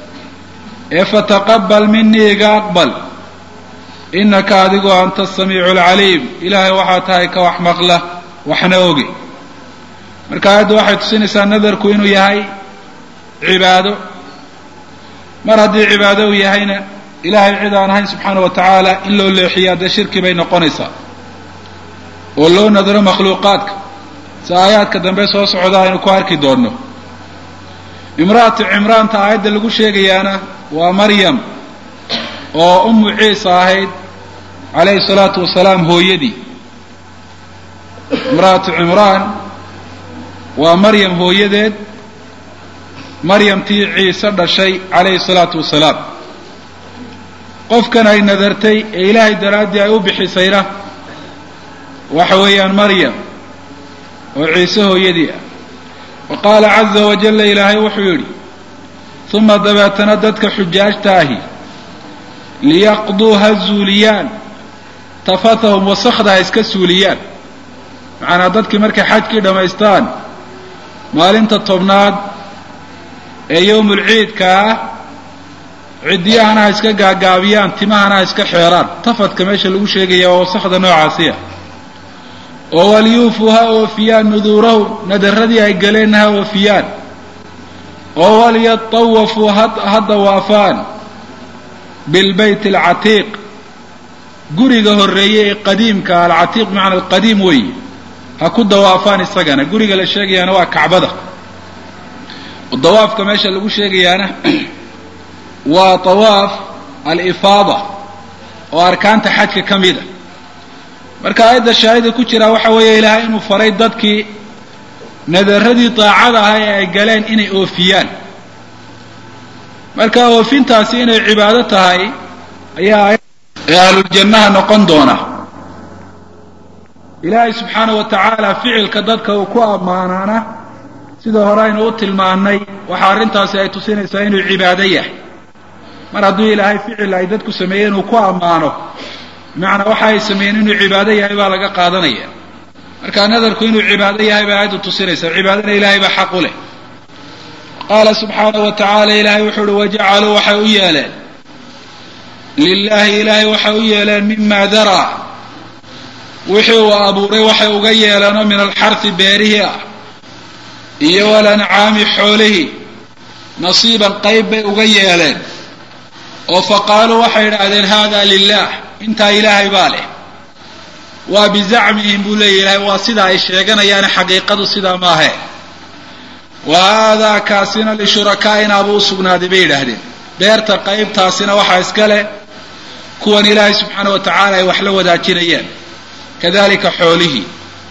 ee fataqabal minii iga aqbal innaka adigoo anta asamiicu alcaliim ilaahay waxaa tahay ka wax maqla waxna oge marka aayadda waxay tusinaysaa nadarku inuu yahay cibaado mar haddii cibaado uu yahayna ilaahay cid aan ahayn subxaana wa tacaala in loo leexiyaa dee shirki bay noqonaysaa oo loo nadaro makhluuqaadka si aayaadka dambe soo socda aynu ku arki doonno imra'atu cimraanta aayadda lagu sheegayaana waa maryam oo ummu ciisa ahayd calayhi salaatu wasalaam hooyadii imra'atu cimraan waa maryam hooyadeed maryamtii ciise dhashay calayhi salaatu wasalaam qofkan ay nadartay ee ilaahay daraaddii ay u bixisayna waxa weeyaan maryam oo ciise hooyadii ah wa qaala caza wajalla ilaahay wuxuu yidhi uma dabeetana dadka xujaajta ahi liyaqduu ha zuuliyaan tafatahum wasakda ha iska suuliyaan macanaa dadkii markay xajkii dhammaystaan maalinta tobnaad ee yowmulciidka ah ciddiyahana ha iska gaagaabiyaan timahana ha iska xeeraan tafadka meesha lagu sheegaya waa wasakda noocaasiya oo walyuufuu ha oofiyaan nuduurahum nadaradii ay galeenna ha oofiyaan oo walyatawafuu ha dawaafaan bilbayt alcatiiq guriga horreeye ee qadiimka alcatiiq bimacna alqadiim weeye ha ku dawaafaan isagana guriga la sheegayaana waa kacbada dawaafka meesha lagu sheegayaana waa tawaaf alifaada oo arkaanta xajka ka mida marka aayadda shaahida ku jiraa waxa weeye ilaahay inuu faray dadkii nadaradii daacada ah ee ay galeen inay oofiyaan marka oofintaasi inay cibaado tahay ayaa ee ahluljannaha noqon doona ilaahay subxaana wa tacaala ficilka dadka uu ku ammaanaana sida hore aynu u tilmaannay waxa arrintaasi ay tusinaysaa inuu cibaado yahay mar hadduu ilaahay ficil ay dadku sameeyeen uu ku ammaano bimacnaa waxa ay sameeyeen inuu cibaado yahay baa laga qaadanaya marka nadarku inuu cibaado yahay baa aayaddu tusinaysaa cibaadana ilaahay baa xaq u leh qaala subxaanahu wa tacaala ilaahay wuxuu uhi wajacaluu waxay u yeeleen lilaahi ilaahay waxay u yeeleen mima daraa wixii uu abuuray waxay uga yeeleenoo min alxarhi beerihii ah iyo walancaami xoolihii nasiiban qayb bay uga yeeleen oo faqaaluu waxay idhaahdeen hada lilah intaa ilaahay baa leh waa bizacmihim buu leeya ilahay waa sidaa ay sheeganayaane xaqiiqadu sidaa maahe wa haadaa kaasina lishurakaaina buu u sugnaaday bay yidhaahdeen beerta qaybtaasina waxaa iska leh kuwan ilaahay subxaana wa tacaala ay wax la wadaajinayaan kadalika xoolihii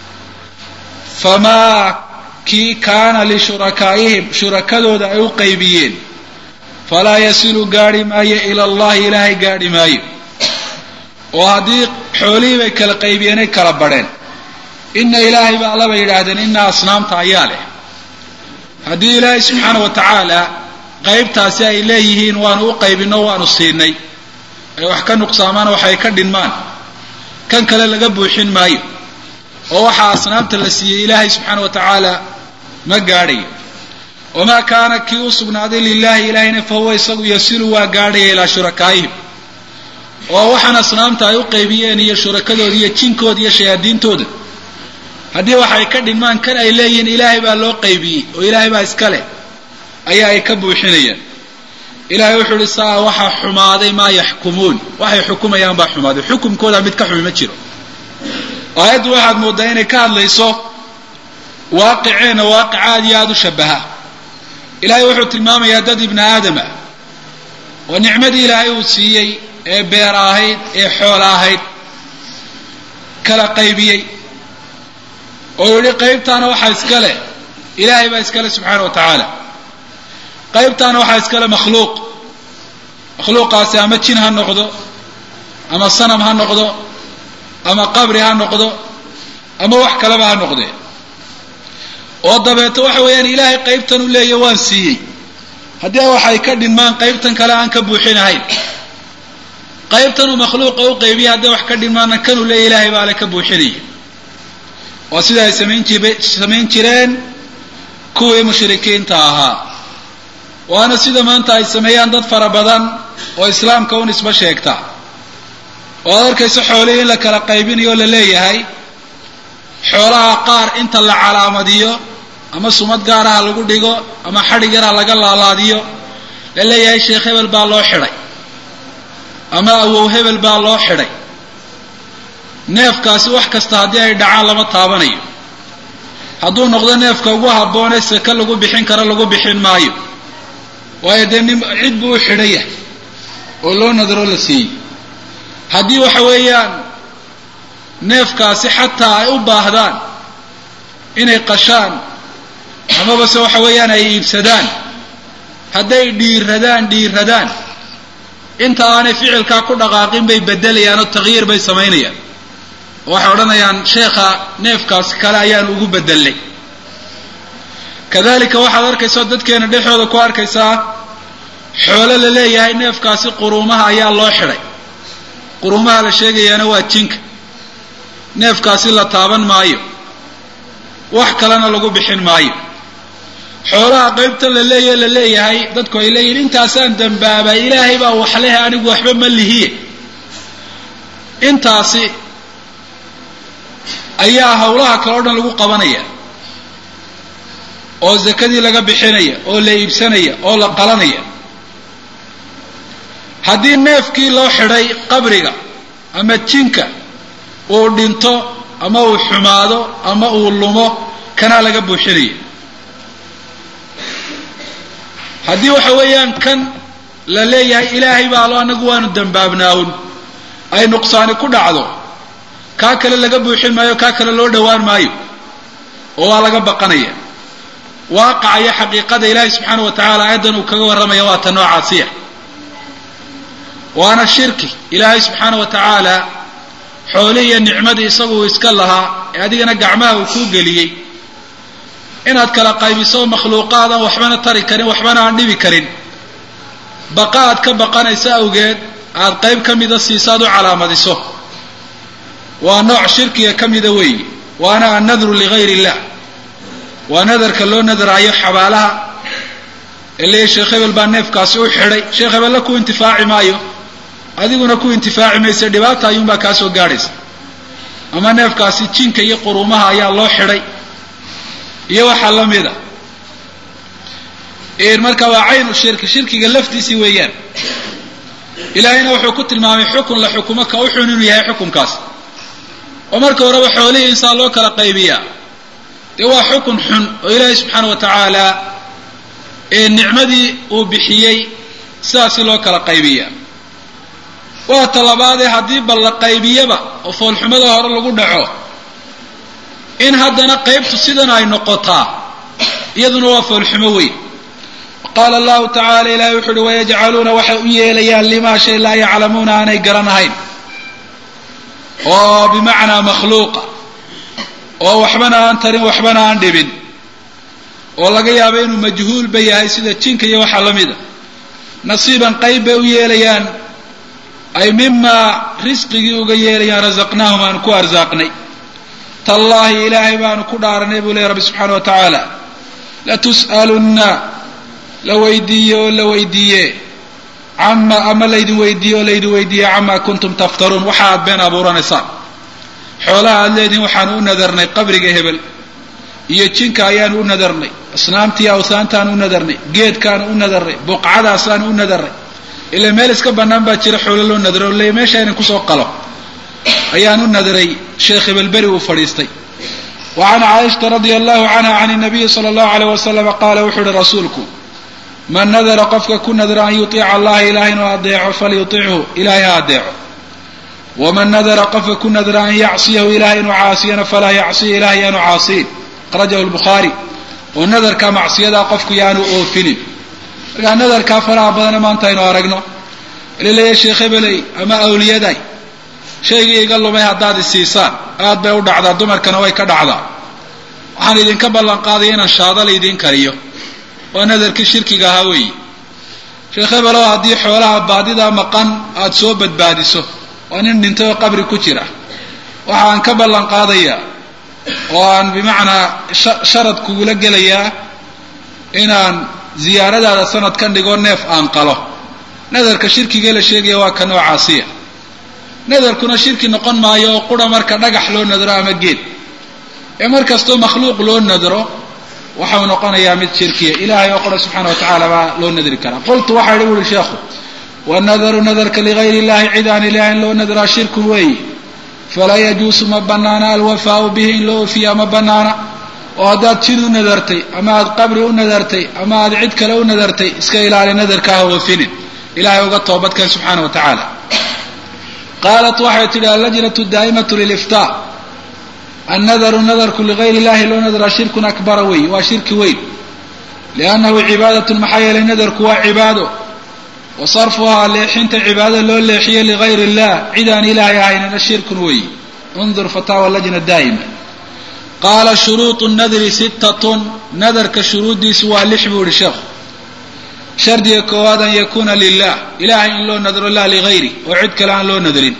famaa kii kaana lishurakaaihim shurakadooda ay u qaybiyeen falaa yasilu gaadhi maayo ila allahi ilaahay gaadhi maayo oo haddii xoolihii bay kala qaybiyeenay kala badheen ina ilaahay baa allaba yidhaahdeen ina asnaamta ayaa leh haddii ilaahay subxaana wa tacaala qaybtaasi ay leeyihiin waanu u qaybinno waanu siinay ay wax ka nuqsaamaan waxay ka dhinmaan kan kale laga buuxin maayo oo waxaa asnaamta la siiyey ilaahay subxaana wa tacaala ma gaadhayo wamaa kaana kii u sugnaaday lilaahi ilaahayna fa huwa isagu yasilu waa gaadhaya ilaa shurakaa'ihim oo waxaan asnaamta ay u qaybiyeen iyo shurakadooda iyo jinkooda iyo shayaadiintooda haddii waxay ka dhinmaan kan ay leeyihiin ilaahay baa loo qaybiyey oo ilaahay baa iska leh ayaa ay ka buuxinayaan ilahay wuxuu uhi saa waxaa xumaaday maa yaxkumuun waxay xukumayaan baa xumaaday xukumkooda mid ka xumi ma jiro aayaddu waxaad mooddaa inay ka hadlayso waaqiceenna waaqic aad iyo aada u shabaha ilaahay wuxuu tilmaamayaa dad ibni aadama oo nicmadii ilaahay uu siiyey ee beer ahayd ee xoola ahayd kala qaybiyey oo yidhi qaybtaana waxaa iska leh ilaahay baa iska leh subxaana wa tacaala qaybtaana waxaa iska leh makhluuq makhluuqaasi ama jin ha noqdo ama sanam ha noqdo ama qabri ha noqdo ama wax kaleba ha noqdee oo dabeeto waxa weeyaan ilaahay qaybtan u leeya waan siiyey haddii waxay ka dhinmaan qaybtan kale aan ka buuxinahayn qaybtanuu makhluuqa u qaybiyay hadday wax ka dhinmaanna kanuu leeya ilaahay baa le ka buuxinaya waa sida ay samayn jib samayn jireen kuwii mushrikiinta ahaa waana sida maanta ay sameeyaan dad fara badan oo islaamka u nisbo sheegta oo ad arkayso xoolihii in la kala qaybinayo o la leeyahay xoolaha qaar inta la calaamadiyo ama sumad gaaraha lagu dhigo ama xadhig yara laga laalaadiyo la leeyahay sheekh hebel baa loo xidhay ama awow hebel baa loo xidhay neefkaasi wax kasta haddii ay dhacaan lama taabanayo hadduu noqdo neefka ugu habboonee seke lagu bixin karo lagu bixin maayo waayo dee nin cid buu u xidhan yahay oo loo nadaro la siiyey haddii waxa weeyaan neefkaasi xataa ay u baahdaan inay qashaan amaba se waxa weeyaan ay iibsadaan hadday dhiiradaan dhiiradaan inta aanay ficilkaa ku dhaqaaqin bay bedelayaan oo takyiir bay samaynayaan oo waxay odhanayaan sheekha neefkaasi kale ayaan ugu bedelnay kadalika waxaad arkaysaa dadkeena dhexooda ku arkaysaa xoolo la leeyahay neefkaasi quruumaha ayaa loo xidhay quruumaha la sheegayaana waa jinka neefkaasi la taaban maayo wax kalena lagu bixin maayo xoolaha qaybta la leeyahe la leeyahay dadku ay leeyihin intaasaan dambaabay ilaahay baa waxlehe anigu waxba ma lihiye intaasi ayaa hawlaha kale o dhan lagu qabanaya oo zakadii laga bixinaya oo la iibsanaya oo la qalanaya haddii neefkii loo xidhay qabriga ama jinka uu dhinto ama uu xumaado ama uu lumo kanaa laga buuxinaya haddii waxa weeyaan kan la leeyahay ilaahay baa alo anagu waanu dambaabnaawun ay nuqsaani ku dhacdo kaa kale laga buuxin maayo kaa kale loo dhowaan maayo oo waa laga baqanaya waaqacaya xaqiiqada ilaahay subxaana wa tacaala aayaddan uu kaga warramaya waa ta noocaasiya waana shirki ilaahay subxaana wa tacaala xoolihii iyo nicmadii isagu uu iska lahaa ee adigana gacmaha uu kuu geliyey inaad kala qaybiso makhluuqaad aan waxbana tari karin waxbana aan dhibi karin baqa aad ka baqanaysa awgeed aad qayb ka mida siisaad u calaamadiso waa nooc shirkiga ka mida weeyi waana annadru ligayr illah waa nadarka loo nadaraayo xabaalaha ee leeyahy sheekh hebel baa neefkaasi u xidhay sheekh hebelle ku intifaaci maayo adiguna ku intifaaci maysa dhibaata ayuunbaa kaa soo gaadhaysa ama neefkaasi jinka iyo quruumaha ayaa loo xidhay iyo waxaa la mida marka waa caynu shirki shirkiga laftiisii weeyaan ilaahayna wuxuu ku tilmaamay xukun la xukumo ka u xun inuu yahay xukunkaas oo marka horeba xoolihii insaan loo kala qaybiyaa dee waa xukun xun oo ilaahay subxaana wa tacaala ee nicmadii uu bixiyey sidaasi loo kala qaybiyaa waa talabaadee haddii bal la qaybiyaba oo foolxumada hore lagu dhaco in haddana qaybtu sidan ay noqotaa iyaduna waa foolxumo weyn qaala allahu tacala ilahay wuxu uhi wayajcaluuna waxay u yeelayaan limaa shay laa yaclamuuna aanay garanahayn oo bimacnaa makhluuqa oo waxbana aan tarin waxbana aan dhibin oo laga yaabo inuu majhuulba yahay sida jinka iyo waxaa la mida nasiiban qayb bay u yeelayaan ay mimaa risqigii uga yeelayaan rasaqnaahum aanu ku arsaaqnay tallaahi ilaahay baanu ku dhaaranay buu leey rabbi subxaana wa tacaala latus'alunna la weydiiye oo la weydiiye cama ama laydin weydiiye oo laydin weydiiye camaa kuntum taftaruun waxa aad been abuuranaysaan xoolaha aad leedihin waxaanu u nadarnay qabriga hebel iyo jinka ayaanu u nadarnay asnaamtii awsaantaanu u nadarnay geedkaanu u nadarnay buqcadaasaanu u nadarnay ila meel iska bannaan baa jira xoolo loo nadaro o le meesha inan kusoo qalo ayaan u nadaray sheekh hebelberi uu fadhiistay wa can caaishata radia allahu canha can nabiyi sala allahu alayh wasalama qaala wuxuu uhi rasuulku man nadara qofka ku nadra an yuiica allaha ilahay inuu adeeco falyutichu ilahay ha adeeco waman nadara qofka ku nadra an yacsiyahu ilahay inuu caasiyana falaa yacsiya ilahay yaanu caasiyin akhrajahu lbukhaari oo nadarkaa macsiyadaa qofku yaanu oofinin markaa nadarkaa faraha badana maanta aynu aragno laleeya sheekh hebeley ama awliyaday shaygii iga lumay haddaad isiisaan aad bay u dhacdaa dumarkana way ka dhacdaa waxaan idinka ballan qaadaya inaan shaada laydiin kariyo waa nadarkii shirkiga ahaa weeyi sheekh hebelow haddii xoolaha baadidaa maqan aada soo badbaadiso waa nin dhintay oo qabri ku jira waxaan ka ballan qaadayaa oo aan bimacnaa sharad kugula gelayaa inaan ziyaaradaada sanadkan dhigo neef aan qalo nadarka shirkigee la sheegaya waa ka noocaasiya nadarkuna shirki noqon maayo oo qura marka dhagax loo nadro ama geed ee mar kastoo makhluuq loo nadro waxau noqonayaa mid shirkiya ilahay oo qura subxaana wa tacaala baa loo nadri karaa qultu waxaa idhi wuhi sheekhu wanadaru nadarka ligayr illahi cid aan ilahay in loo nadraa shirkun weeyi falaa yajuusu ma banaana alwafaau bihi in loo ofiyaa ma banaana oo haddaad jid u nadartay ama aad qabri u nadartay ama aad cid kale u nadartay iska ilaali nadarka ha oofinin ilahay uga toobadkeen subxaana wa tacaala qaalat waxay tidhi allajnatu daa'imatu liliftaa annadaru nadarku ligayr illahi loo nadraa shirkun akbara wey waa shirki weyn liannahu cibaadatun maxaa yeelay nadarku waa cibaado wa sarfuhaa leexinta cibaadada loo leexiyo ligayr illah cid aan ilaahay ahaynana shirkun weey undur fataawa lajna daa'ima qaala shuruudu nadri sittatun nadarka shuruuddiisu waa lix buu ihi sheekhu shardiga koowaad an yakuuna lilah ilahay in loo nadro laa ligayri oo cid kale aan loo nadrin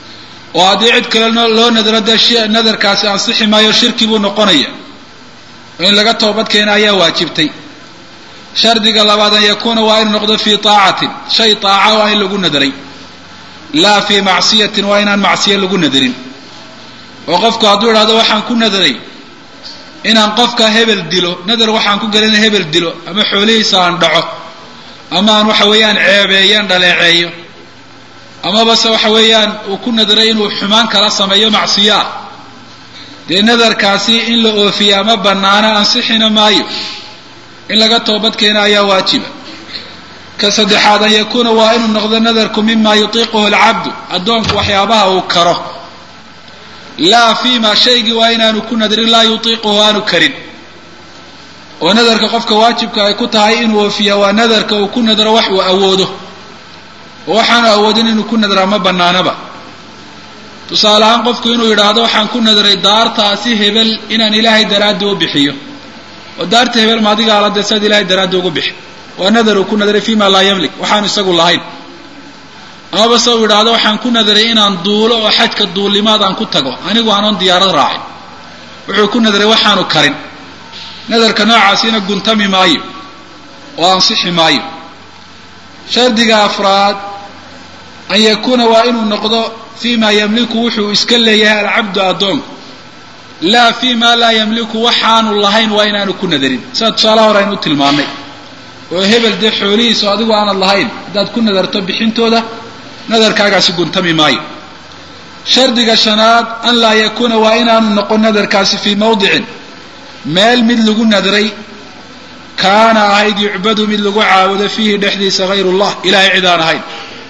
oo haddii cid kale loo nadro dee nadarkaasi ansixi maayo shirki buu noqonaya oo in laga toobad keena ayaa waajibtay shardiga labaad an yakuuna waa inuu noqdo fii taacatin shay taaca waa in lagu nadaray laa fii macsiyatin waa inaan macsiya lagu nadarin oo qofku hadduu idhahdo waxaan ku nadaray inaan qofka hebel dilo nadar waxaan ku gelina hebel dilo ama xoolihiisa aan dhaco ama aan waxa weeyaan ceebeeyaan dhaleeceeyo amaba se waxa weeyaan uu ku nadaray inuu xumaan kala sameeyo macsiyo ah dee nadarkaasi in la oofiya ama bannaana ansixina maayo in laga toobad keena ayaa waajiba ka saddexaad an yakuuna waa inuu noqdo nadarku mima yutiiquhu alcabdu addoonku waxyaabaha uu karo laa fiima shaygii waa inaanu ku nadarin laa yutiiquhu aanu karin oo nadarka qofka waajibka ay ku tahay inuu oofiya waa nadarka uu ku nadaro wax uu awoodo oo waxaanu awoodin inuu ku nadraa ma bannaanaba tusaale ahaan qofku inuu yidhaahdo waxaan ku nadaray daartaasi hebel inaan ilaahay daraaddi u bixiyo oo daarta hebel maadiga ala dee saad ilahay daraaddi ugu bixi waa nadar uu ku nadaray fima laa yamlik waxaanu isagu lahayn amaba se uu yidhaahdo waxaan ku nadaray inaan duulo oo xajka duulimaad aan ku tago anigu aanon diyaarad raacin wuxuu ku nadaray waxaanu karin nadarka noocaasina guntami maayo oo ansixi maayo shardiga afraad an yakuuna waa inuu noqdo fima yamliku wuxuu iska leeyahay alcabdu addoonku laa fi ma laa yamliku waxaanu lahayn waa inaanu ku nadarin sida tusaalaha hore aynu u tilmaannay oo hebel dee xoolihiisa oo adigu aanad lahayn haddaad ku nadarto bixintooda nadarkaagaasi guntami maayo shardiga shanaad an laa yakuuna waa inaanu noqon nadarkaasi fii mawdicin meel mid lagu nadray kaana ahayd yucbadu mid lagu caabudo fiihi dhexdiisa hayr ullah ilahay cid aan ahayn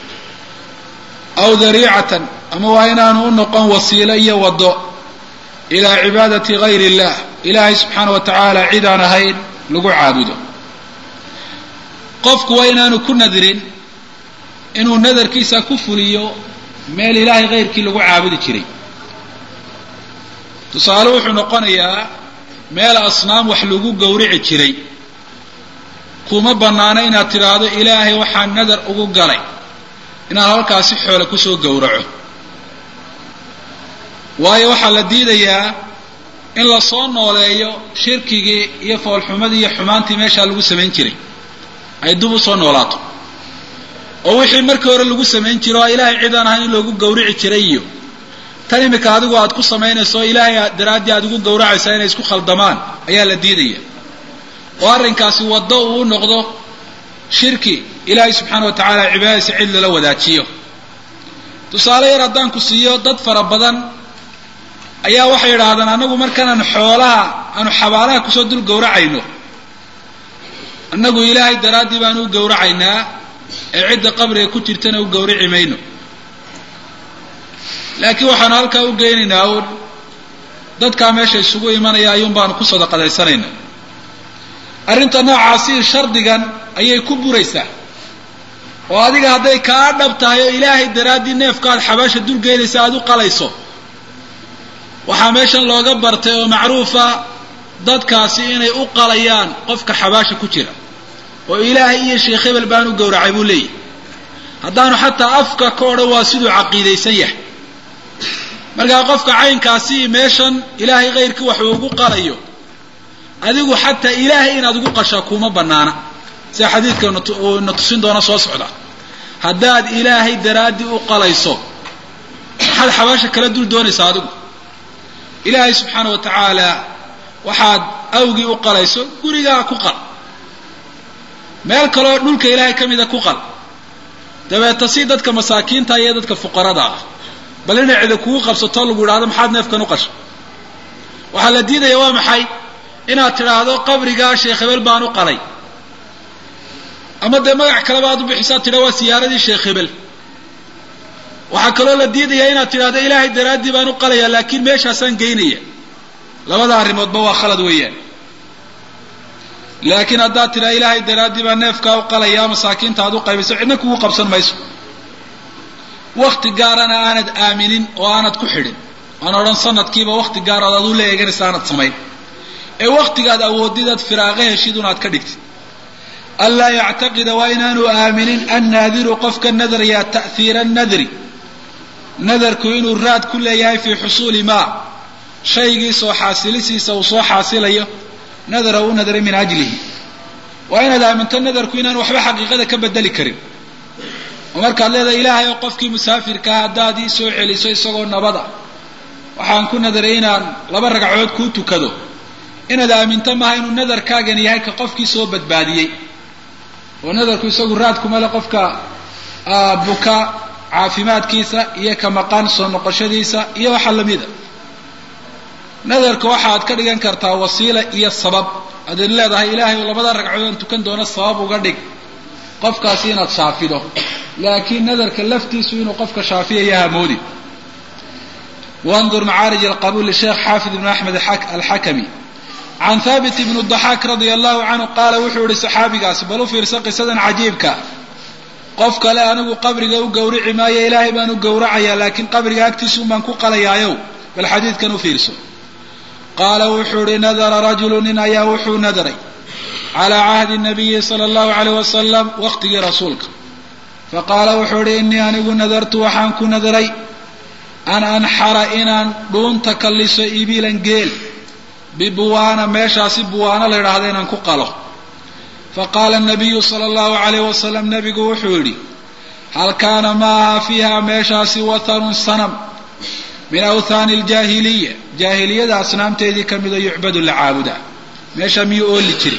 aw dariicatan ama waa inaanu u noqon wasiilo iyo waddo ilaa cibaadati gayr illah ilaahay subxaana wa tacaala cid aan ahayn lagu caabudo qofku waa inaanu ku nadirin inuu nadarkiisa ku fuliyo meel ilaahay hayrkii lagu caabudi jiray tusaale wuxuu noqonayaa meel asnaam wax lagu gowrici jiray kuma bannaano inaad tidhaahdo ilaahay waxaan nadar ugu galay inaan halkaasi xoole kusoo gowraco waayo waxaa la diidayaa in la soo nooleeyo shirkigii iyo foolxumadii iyo xumaantii meeshaa lagu samayn jiray ay dib u soo noolaato oo wixii markii hore lagu samayn jiro oo ilaahay cid aan ahayn in loogu gowrici jiray iyo tan imika adigu aad ku samaynayso o ilaahay daraaddii aad ugu gowracaysaa inay isku khaldamaan ayaa la diidaya oo arrinkaasi waddo uu u noqdo shirki ilaahay subxaana wa tacaala cibaadadiisa cid lala wadaajiyo tusaale yar haddaan ku siiyo dad fara badan ayaa waxay yidhaahdaan annagu markanaan xoolaha aanu xabaalaha kusoo dul gowracayno annagu ilaahay daraaddii baanu u gowracaynaa ee cidda qabriga ku jirtana u gowrici mayno laakiin waxaanu halkaa u geynaynaa uun dadkaa meesha isugu imanaya ayuun baanu ku sadaqadaysanaynaa arrinta noocaasi shardigan ayay ku buraysaa oo adiga hadday kaa dhab tahay oo ilaahay daraaddii neefkaad xabaasha dulgeynaysa aada u qalayso waxaa meeshan looga bartay oo macruufa dadkaasi inay u qalayaan qofka xabaasha ku jira oo ilaahay iyo sheekh hebel baan u gowracay buu leeyahy haddaanu xataa afka ka odhan waa siduu caqiidaysan yahay markaa qofka caynkaasi meeshan ilaahay khayrkii wax ugu qalayo adigu xataa ilaahay inaad ugu qashaa kuma banaana sida xadiidka uu na tusin doona soo socda haddaad ilaahay daraaddii u qalayso maxaad xabaasha kala dul doonaysaa adigu ilaahay subxaana wa tacaala waxaad awgii u qalayso gurigaa ku qal meel kaloo dhulka ilaahay ka mida ku qal dabeeta si dadka masaakiinta iyo dadka fuqarada ah bal inay cida kugu qabsato lagu idhahdo maxaad neefkan u qashay waxaa la diidaya waa maxay inaad tidhaahdo qabrigaa sheekh hebel baan u qalay ama dee magac kaleba aad u bixisaad tidha waa siyaaradii sheekh hebel waxaa kaloo la diidayaa inaad tidhahdo ilaahay daraaddii baan u qalaya laakiin meeshaasaan geynaya labada arrimoodba waa khalad weeyaan laakiin haddaad tidhaha ilaahay daraaddii baa neefkaa u qalaya masaakiinta aad u qaybayso cidna kugu qabsan mayso wakti gaarana aanad aaminin oo aanad ku xidhin aan odhan sanadkiiba wakti gaar ood adu la eeganaysa aanad samayn ee waktigaad awoodidaad firaaqo heshid unaad ka dhigtid anlaa yactaqida waa inaanu aaminin annaadiru qofka nadarya ta'hiira nadri nadarku inuu raad ku leeyahay fii xusuuli maa shaygii soo xaasilisiisa uu soo xaasilayo nadara u nadaray min ajlihi waa inaad aaminto nadarku inaan waxba xaqiiqada ka bedeli karin oo markaad leedahay ilaahay oo qofkii musaafirkaa haddaad ii soo celiso isagoo nabada waxaan ku nadaray inaan laba ragcadood kuu tukado inaad aaminto maaha inuu nadarkaagani yahay ka qofkii soo badbaadiyey oo nadarku isagu raadkuma le qofka buka caafimaadkiisa iyo ka maqan soo noqoshadiisa iyo waxa lamida nadarka waxaad ka dhigan kartaa wasiila iyo sabab adaad leedahay ilaahay oo labada ragcadood tukan doona sabab uga dhig qofkaasi inaad shaafido laakiin nadarka laftiisu inuu qofka shaafiyayo hamoodi wandur macaarij alqabuul lisheekh xaafid ibn axmed alxakami can thaabit ibn daxaak radia allahu canhu qaala wuxuu yihi saxaabigaasi bal u fiirsa qisadan cajiibka qof kale anigu qabriga u gowrici maayo ilaahay baan u gowracayaa laakiin qabriga agtiisuun baan ku qalayaayow bal xadiidkan u fiirso qaala wuxuu ihi nadara rajulu nin ayaa wuxuu nadaray calaa cahdi nabiyi sala allahu alayh wasalam waqtigii rasuulka faqaala wuxuu ihi innii anigu nadartu waxaan ku nadaray an anxara inaan dhuunta kalliso ibilan geel bibuwaana meeshaasi buwaano la yidhaahda inaan ku qalo faqaala nabiyu sala allahu alayh wasalam nabigu wuxuu yidhi hal kaana ma aha fiiha meeshaasi wathanun sanam min awthaani aljaahiliya jaahiliyada asnaamteedii ka mida yucbadu la caabudaa meesha miyuu ooli jiray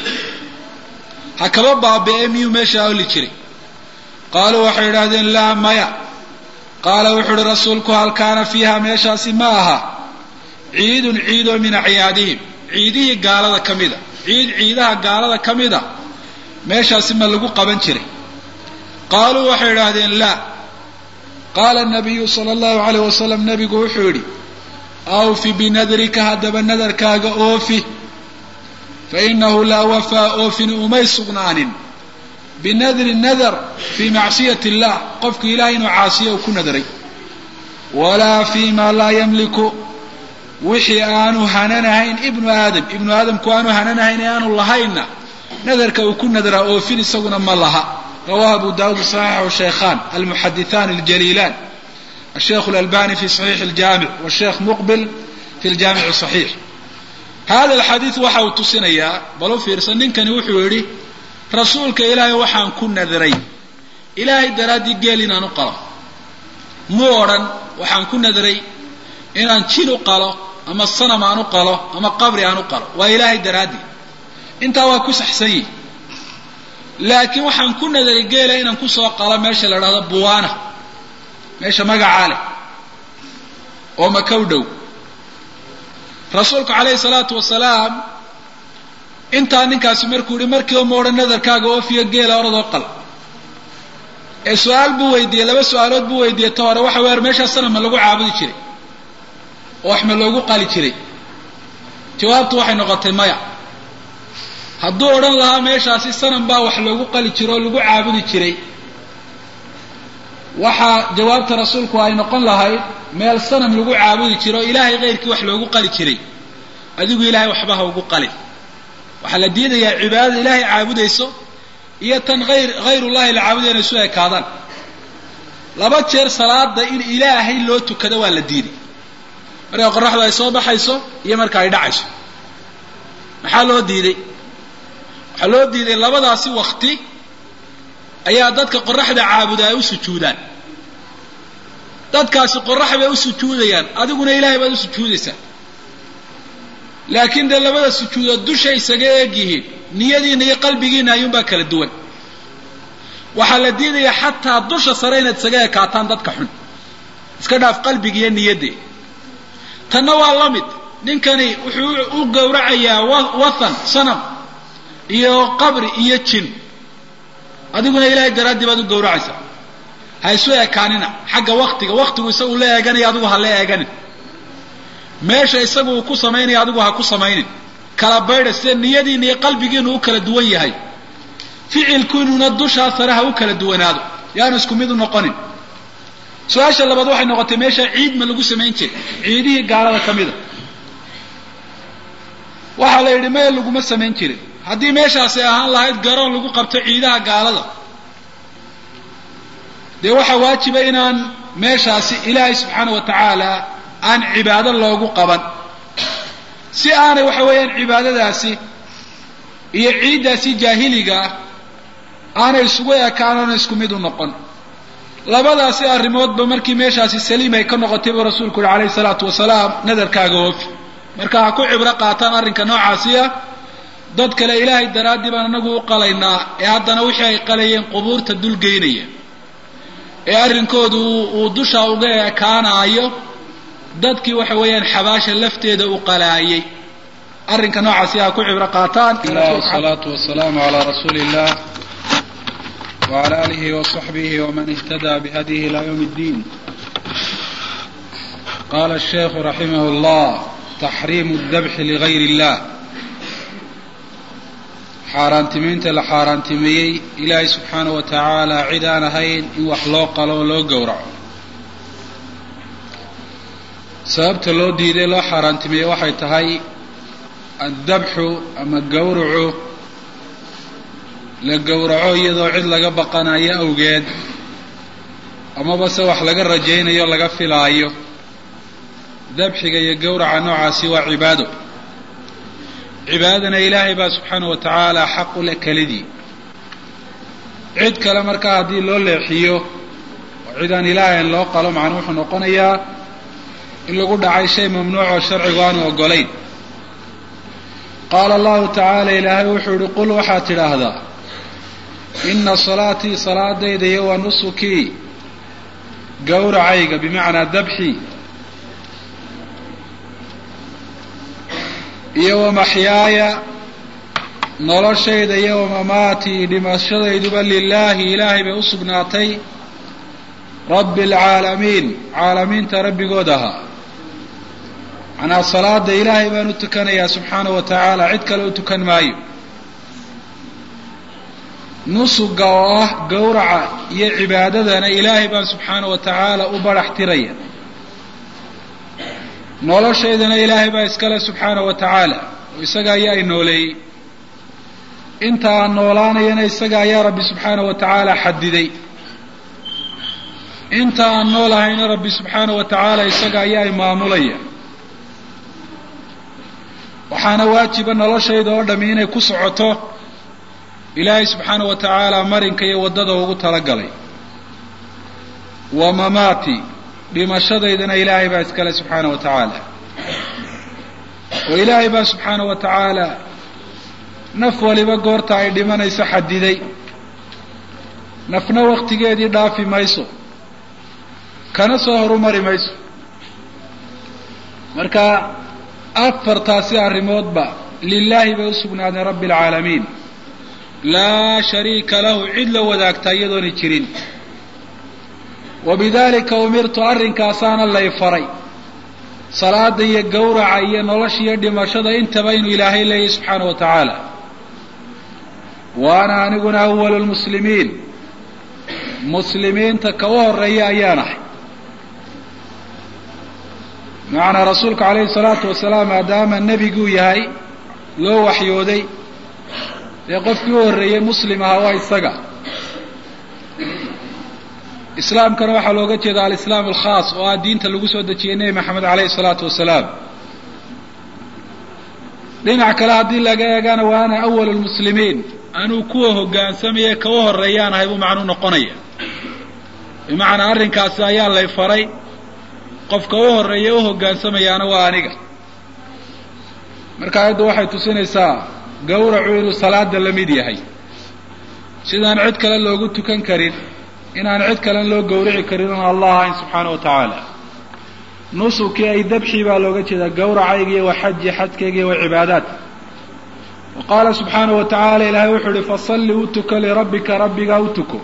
ha kaba baabi'e miyuu meeshaa ooli jiray qaaluu waxay idhahdeen laa maya qaala wuxuu uhi rasuulku hal kaana fiiha meeshaasi ma aha ciidun ciidoo min acyaadihim ciidihii gaalada ka mida ciid ciidaha gaalada ka mida meeshaasi ma lagu qaban jiray qaaluu waxay idhaahdeen laa qaala nabiyu sala allahu alayh wasalam nabigu wuxuu yidhi awfi binadrika haddaba nadarkaaga oofi fa inahu laa wafaa oofin umay sugnaanin binadri nadar fii macsiyati illah qofku ilahay inuu caasiyo uu ku nadaray walaa fii ma laa yamliku wixii aanu hananahayn ibnu aadam ibnu aadamku aanu hananahayn ee aanu lahaynna nadarka uu ku nadaraa oofin isaguna ma laha rawahu abu dawud saxiixu shaykhan almuxadithan aljaliilan الشيخ الألباني في صحيح الجامع والشيخ مقبل في الجامع الصحيح هذا الحديث waxa uu tusinayaa balo fiirsan ninkani wuxuu yidhi rasuulka ilaahay waxaan ku nadaray ilaahay daraaddii geel inaan u qalo muu odhan waxaan ku nadaray inaan jin u qalo ama sanam aan u qalo ama qabri aan u qalo waa ilaahay daraaddii intaa waa ku saxsan yihi laakiin waxaan ku nadaray geela inaan kusoo qalo meesha la dhahdo buwaana meesha magacaa leh oo maka u dhow rasuulku calayhi salaatu wasalaam intaa ninkaasi markuu yihi markiiba ma odhan nadarkaaga oofiyo geela oradoo qal ee su-aal buu weydiiyey laba su-aalood buu weydiiyey ta hore waxa weer meeshaa sanam ma lagu caabudi jiray oo wax ma loogu qali jiray jawaabtu waxay noqotay maya hadduu odhan lahaa meeshaasi sanam baa wax loogu qali jiro oo lagu caabudi jiray waxaa jawaabta rasuulku ay noqon lahayd meel sanam lagu caabudi jiro oo ilaahay keyrkii wax loogu qali jiray adigu ilaahay waxba ha ugu qalin waxaa la diidayaa cibaadada ilaahay caabudayso iyo tan ayr hayrullahi la caabudayo inay isu ekaadaan laba jeer salaada in ilaahay loo tukado waa la diiday marka qoraxdu ay soo baxayso iyo marka ay dhacayso maxaa loo diiday waxaa loo diiday labadaasi wakti ayaa dadka qoraxda caabuda ay u sujuudaan dadkaasi qorax bay u sujuudayaan adiguna ilaahay baad u sujuudaysaa laakiin dee labada sujuudood dushay isaga eeg yihiin niyadiina iyo qalbigiina ayuunbaa kala duwan waxaa la diidayaa xataa dusha sare inaad isaga ekaataan dadka xun iska dhaaf qalbiga iyo niyaddee tanna waa la mid ninkani wuxuu u gowracayaa wathan sanam iyo qabri iyo jin adiguna ilaahay daraaddii baad u gowracaysaa ha isu ekaanina xagga waktiga waktigu isagu la eeganaya adigu ha la eeganin meesha isagu uu ku samaynaya adigu ha ku samaynin kala baydha sida niyadiina iyo qalbigiinu u kala duwan yahay ficilkiinuna dushaa sare ha u kala duwanaado yaanu isku mid u noqonin su-aasha labaad waxay noqotay meesha ciid ma lagu samayn jiray ciidihii gaalada ka mida waxaa la yidhi meel laguma samayn jirin haddii meeshaasi ahaan lahayd garoon lagu qabto ciidaha gaalada dee waxaa waajiba inaan meeshaasi ilaahay subxaana wa tacaala aan cibaado loogu qaban si aanay waxa weeyaan cibaadadaasi iyo ciiddaasi jaahiliga ah aanay isugu ekaan oona isku mid u noqon labadaasi arrimoodba markii meeshaasi saliim ay ka noqotay buu rasuulku yihi calayhi salaatu wasalaam nadarkaaga oofi marka ha ku cibro qaataan arrinka noocaasi ah dad kale ilaahay daraaddii baan anagu u qalaynaa ee haddana wixii ay qalayeen qubuurta dulgeynaya ee arrinkoodu uu dusha uga ekaanaayo dadkii waxa weeyaan xabaasha lafteeda u qalaayay arrinka noocaasi ha ku cibro qaataan wasalaatu wasalaamu calaa rasuuli illah wala alihi waصaxbihi wman ihtada bihadihi ila ywm اddin qala الsheikhu raximah اllah taxriimu اdabxi ligayr اllah xaaraantimiinta la xaaraantimeeyey ilaahay subxaanaه wa tacaala cid aan ahayn in wax loo qalo oo loo gowraco sababta loo diiday loo xaaraantimeeyey waxay tahay addabxu ama gowracu la gowraco iyadoo cid laga baqanayo awgeed amaba se wax laga rajaynayo laga filaayo dabxiga iyo gowraca noocaasi waa cibaado cibaadadana ilaahay baa subxaana wa tacaala xaq u leh kelidii cid kale markaa haddii loo leexiyo oo cid aan ilaahayn loo qalo macnuu wuxuu noqonayaa in lagu dhacay shay mamnuuc oo sharcigu aanu ogolayn qaala allahu tacaala ilaahay wuxuu yihi qul waxaad tidhaahdaa ina salaatii salaadayda iyo wa nusukii gowracayga bimacnaa dabxii iyo wa maxyaaya noloshayda iyo wa mamaatii dhimashadayduba lilaahi ilaahay bay u sugnaatay rabbi alcaalamiin caalamiinta rabbigood ahaa macnaa salaada ilaahay baan u tukanayaa subxaana wa tacaala cid kale u tukan maayo nusuga oo ah gowraca iyo cibaadadana ilaahay baan subxaana wa tacaala u barax tiraya noloshaydana ilaahay baa iskale subxaana wa tacaala oo isaga ayaa i nooleeyey inta aan noolaanayana isaga ayaa rabbi subxaana wa tacaala xadiday inta aan noolahayna rabbi subxaana wa tacaala isaga ayaa i maamulaya waxaana waajiba noloshayda oo dhami inay ku socoto ilaahay subxaana wa tacaala marinka iyo waddada ugu talagalay wa mamaati dhimashadaydana ilaahay baa iskale subxaana wa tacaala oo ilaahay baa subxaana wa tacaala naf waliba goorta ay dhimanayso xadiday nafna waktigeedii dhaafi mayso kana soo horumari mayso marka afartaasi arrimoodba lilaahi bay u sugnaadeen rabbi alcaalamiin laa shariika lahu cid la wadaagtaa iyadoona jirin wabidalika umirtu arrinkaasaana lay faray salaada iyo gowraca iyo nolosha iyo dhimashada intaba inuu ilaahay leeyahy subxaana wa tacaala wa ana aniguna awalu lmuslimiin muslimiinta ka u horeeya ayaan ahay bimacnaa rasuulku calayhi salaatu wasalaam maadaama nebiguu yahay loo waxyooday dee qofkii u horreeyey muslim ahaa waa isaga islaamkana waxaa looga jeeda alislaam alkhaas oo ah diinta lagu soo dejiyey nebi maxamed calayhi salaatu wasalaam dhinac kale haddii laga eegana waa ana awalu lmuslimiin anuu kuwa hoggaansamaya ka u horreeyaan ahay buu macnuu noqonaya bimacnaa arrinkaasi ayaa lay faray qofka u horreeya u hoggaansamayaana waa aniga marka ayaddu waxay tusinaysaa gawracu inuu salaada la mid yahay sidaan cid kale loogu tukan karin inaan cid kalen loo gawrici karin oon allah ahayn subxaana wa tacaala nusukii ay dabxii baa looga jeedaa gawracayga iyo wa xaji xajkayga iyo wa cibaadaat wa qaala subxaana wa tacaala ilaahay wuxuu uhi fasalli u tuko lirabbika rabbigaa u tuko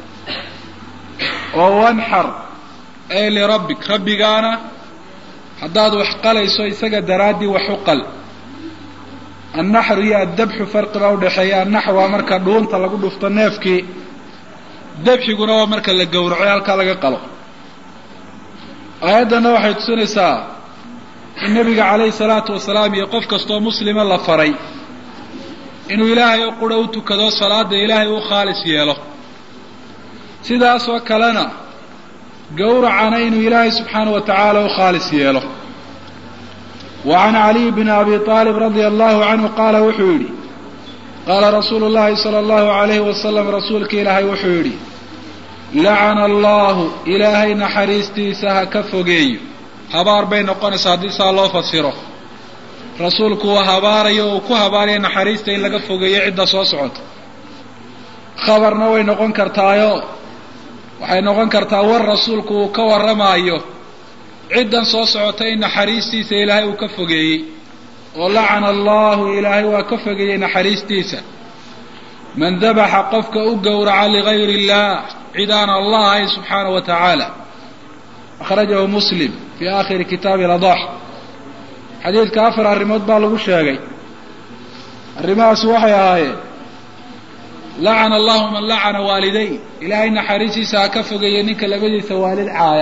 oo wanxar ee lirabbik rabbigaana haddaad wax qalayso isaga daraaddii wax u qal annaxru iyo addabxu farqi baa udhaxeeya annaxr waa marka dhuunta lagu dhufto neefkii dabxiguna waa marka la gowraco ee halkaa laga qalo aayaddana waxay tusinaysaa in nebiga calayhi salaatu wasalaam iyo qof kastoo muslima la faray inuu ilaahay oo qura u tukado salaada ilaahay u khaalis yeelo sidaasoo kalena gowracana inuu ilaahay subxaana wa tacaala u khaalis yeelo wa can caliy bni abi aalib radia allahu canhu qaala wuxuu yidhi qaala rasuulu llahi sala allahu alayhi wasalam rasuulka ilaahay wuxuu yidhi lacana allahu ilaahay naxariistiisa ha ka fogeeyo habaar bay noqonaysaa haddii saa loo fasiro rasuulku uu habaarayo uu ku habaaraya naxariista in laga fogeeyo cidda soo socota khabarna way noqon kartaayo waxay noqon kartaa war rasuulku uu ka warramaayo ciddan soo socota in naxariistiisa ilaahay uu ka fogeeyey oo lacana allahu ilaahay waa ka fogeeyey naxariistiisa man dabaxa qofka u gowraca ligayri illah cid aan allah ahayn subxaanahu wa tacaala akhrajahu muslim fii aakhiri kitaabi ladax xadiidka afar arrimood baa lagu sheegay arrimahaas waxay ahaayeen lacana allahu man lacana waaliday ilaahay naxariistiisa ha ka fogeeye ninka labadiisa waalid caaya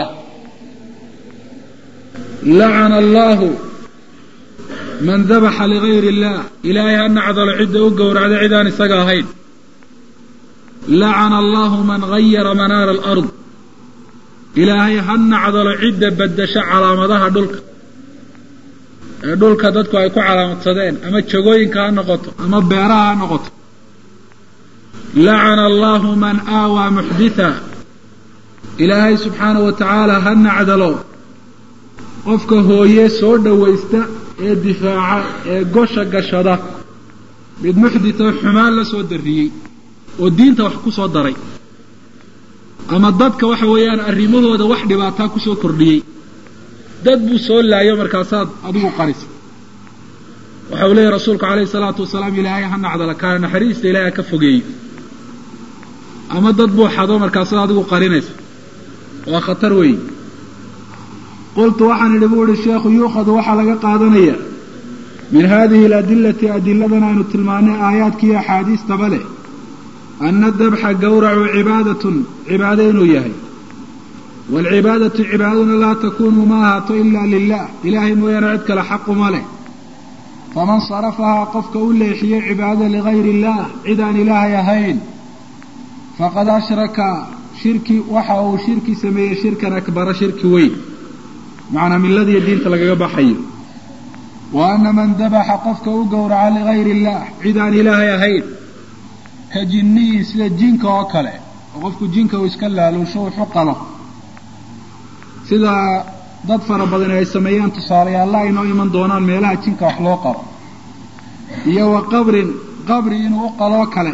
lacana allahu man dabaxa ligayri illah ilaahay ha nacdalo cidda u gowracda cid aan isaga ahayn lacana allahu man gayara manaara alard ilaahay ha nacdalo cidda beddesho calaamadaha dhulka ee dhulka dadku ay ku calaamadsadeen ama jagooyinka ha noqoto ama beeraha ha noqoto lacana allahu man aawaa muxditha ilaahay subxaanahu wa tacaala ha nacdalo qofka hooye soo dhowaysta ee difaaca ee gosha gashada mid muxdita xumaan la soo darriyey oo diinta wax ku soo daray ama dadka waxa weeyaan arrimahooda wax dhibaataa ku soo kordhiyey dad buu soo laayo markaasaad adigu qarisa waxa uu leeyahy rasuulku calayhi salaatu wasalaam ilaahay ha nacdala kaana naxariista ilaahay ha ka fogeeyo ama dad buu xado markaasaad adigu qarinaysa waa khatar weeye qultu waxaan idhi buu ihi sheekhu yuukhadu waxaa laga qaadanaya min hadihi aladilati adiladan aynu tilmaanay aayaadka iyo axaadiistaba leh ana dabxa gawracu cibaadatun cibaado inuu yahay waalcibaadatu cibaadaduna laa takuunu ma ahaato ila lilah ilaahay mooyaane cid kale xaquma leh faman sarafahaa qofka u leexiyey cibaadada ligayri illah cid aan ilaahay ahayn faqad ashraka shirki waxa uu shirki sameeyey shirkan akbara shirki weyn macnaa milladiiyo diinta lagaga baxayo wa ana man dabaxa qofka u gowraca ligayri illah cid aan ilaahay ahayn ka jinniyi sida jinka oo kale oo qofku jinka uu iska laaluusho wuxu qalo sida dad fara badan ay sameeyaan tusaalayaalla aynoo iman doonaan meelaha jinka wax loo qalo iyo wa qabrin qabri inuu u qaloo kale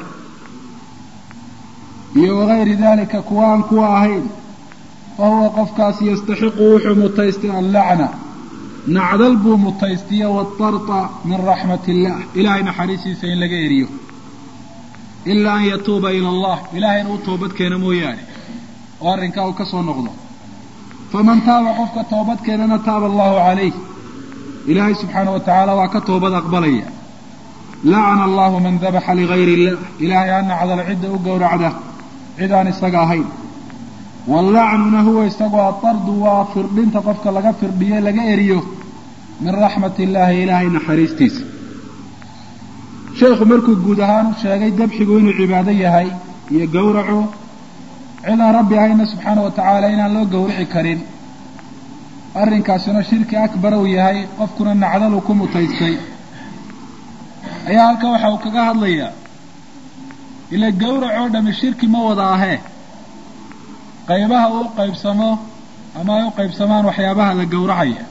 iyo wagayri dalika kuwa aan kuwa ahayn fa huwa qofkaasi yastaxiqu wuxuu mutaystay allacna nacdal buu mutaystiya waatarta min raxmat illah ilaahay naxariistiisa in laga eriyo ilaa an yatuuba ila allah ilahay inuu toobad keeno mooyaane oo arrinkaa uu ka soo noqdo faman taaba qofka toobad keenana taaba allahu calayh ilaahay subxaanahu wa tacaala waa ka toobad aqbalaya lacana allahu man dabaxa ligayri illah ilaahay ha nacdalo cidda u gowracda cid aan isaga ahayn wallacnuna huwa isagoo atardu waa firdhinta qofka laga firdhiyo laga eriyo min raxmat illaahi ilaahay naxariistiisa sheekhu markuu guud ahaan u sheegay dabxigu inuu cibaado yahay iyo gowracu cidaan rabbi ahayna subxaana wa tacaala inaan loo gowrici karin arrinkaasuna shirki akbar uu yahay qofkuna nacdalu ku mutaystay ayaa halka waxa uu kaga hadlayaa ila gowrac oo dhami shirki ma wada ahee qaybaha uu qaybsamo ama ay u qaybsamaan waxyaabaha la gowracaya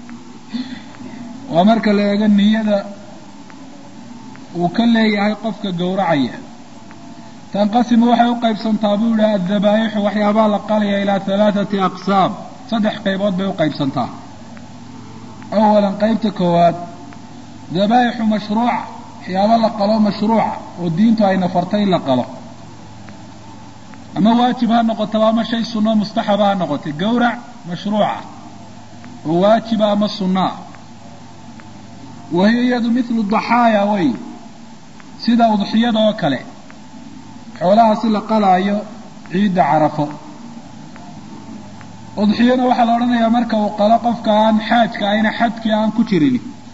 waa marka la eego niyada uu ka leeyahay qofka gowracaya tanqasimu waxay u qaybsantaa buu yihi addabaa'ixu waxyaabaha la qalaya ilaa halaathati aqsaam saddex qaybood bay u qaybsantaa awalan qaybta koowaad dabaa'ixu mashruuca waxyaaba la qalo mashruuca oo diintu ay nafartay in la qalo ama waajib ha noqotaba ama shay sunno mustaxaba ha noqotay gowrac mashruuca oo waajiba ama sunnaa wa hiya iyadu mithlu daxaaya wey sida udxiyada oo kale xoolaha si la qalaayo ciidda carafo udxiyana waxaa la odhanayaa marka uu qalo qofka aan xaajka ahayna xadkii aan ku jirin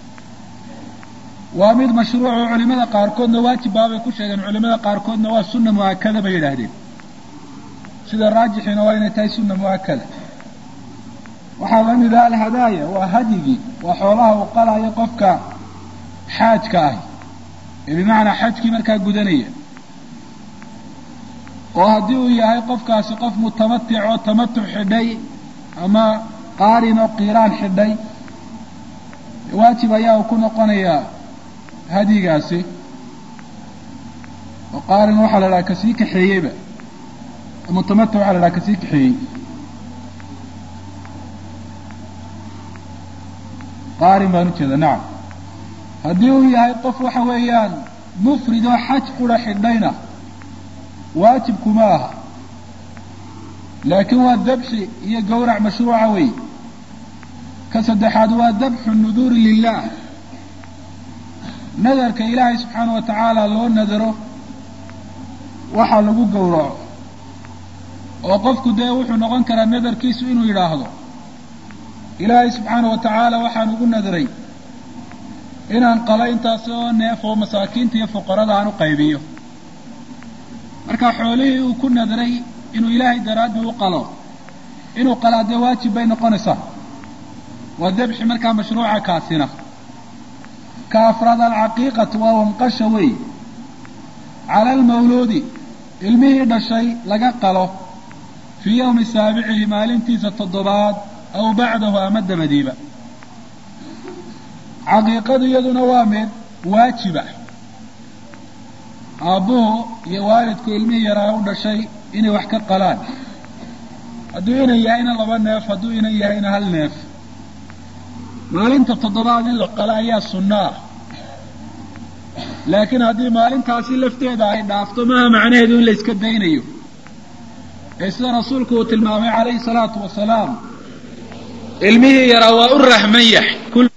waa mid mashruuc oo culimada qaarkoodna waajib baabay ku sheegeen culimada qaarkoodna waa sunna mu'akada bay yidhaahdeen sida raajixiina waa inay tahay sunna mu'akada waxaa la mid ah alhadaaya waa hadyigii waa xoolaha uu qalaayo qofka xaajka ahi ee bimacnaa xajkii markaa gudanaya oo haddii uu yahay qofkaasi qof mutamatic oo tamatuc xidhay ama qaarin oo qiiraan xidhay waajib ayaa uu ku noqonayaa hadyigaasi oo qaarin waxaa la dhaha kasii kaxeeyeyba mutamatic waxaa la dhaha kasii kaxeeyey qaarin baan ujeeda nacam haddii uu yahay qof waxa weeyaan mufrid oo xaj qura xidhayna waajibkuma aha laakiin waa dabxi iyo gawrac mashruuca wey ka saddexaad waa dabxu nuduuri lilah nadarka ilaahay subxaana wa tacaala loo nadaro waxaa lagu gowraco oo qofku dee wuxuu noqon karaa nadarkiisu inuu yidhaahdo ilaahay subxaana wa tacaala waxaan ugu nadaray inaan qalo intaasi oo neef oo masaakiinta iyo fuqarada aan u qaybiyo marka xoolihii uu ku nadaray inuu ilaahay daraaddii u qalo inuu qalaa dee waajib bay noqonaysaa waa dabxi markaa mashruuca kaasina ka afraad alcaqiiqatu waa wanqasha wey cala almawluudi ilmihii dhashay laga qalo fii yowmi saabicihi maalintiisa toddobaad aw bacdahu ama dabadiiba caqiiqadu iyaduna waa mid waajiba aabbuhu iyo waalidku ilmihii yaraa u dhashay inay wax ka qalaan hadduu inan yahayna laba neef hadduu inan yahayna hal neef maalinta toddobaad in la qalo ayaa sunno ah laakiin haddii maalintaasi lafteeda ay dhaafto maaha macnaheedu in la iska daynayo ee sida rasuulku uu tilmaamay calayhi salaatu wasalaam ilmihii yaraa waa u rahman yahay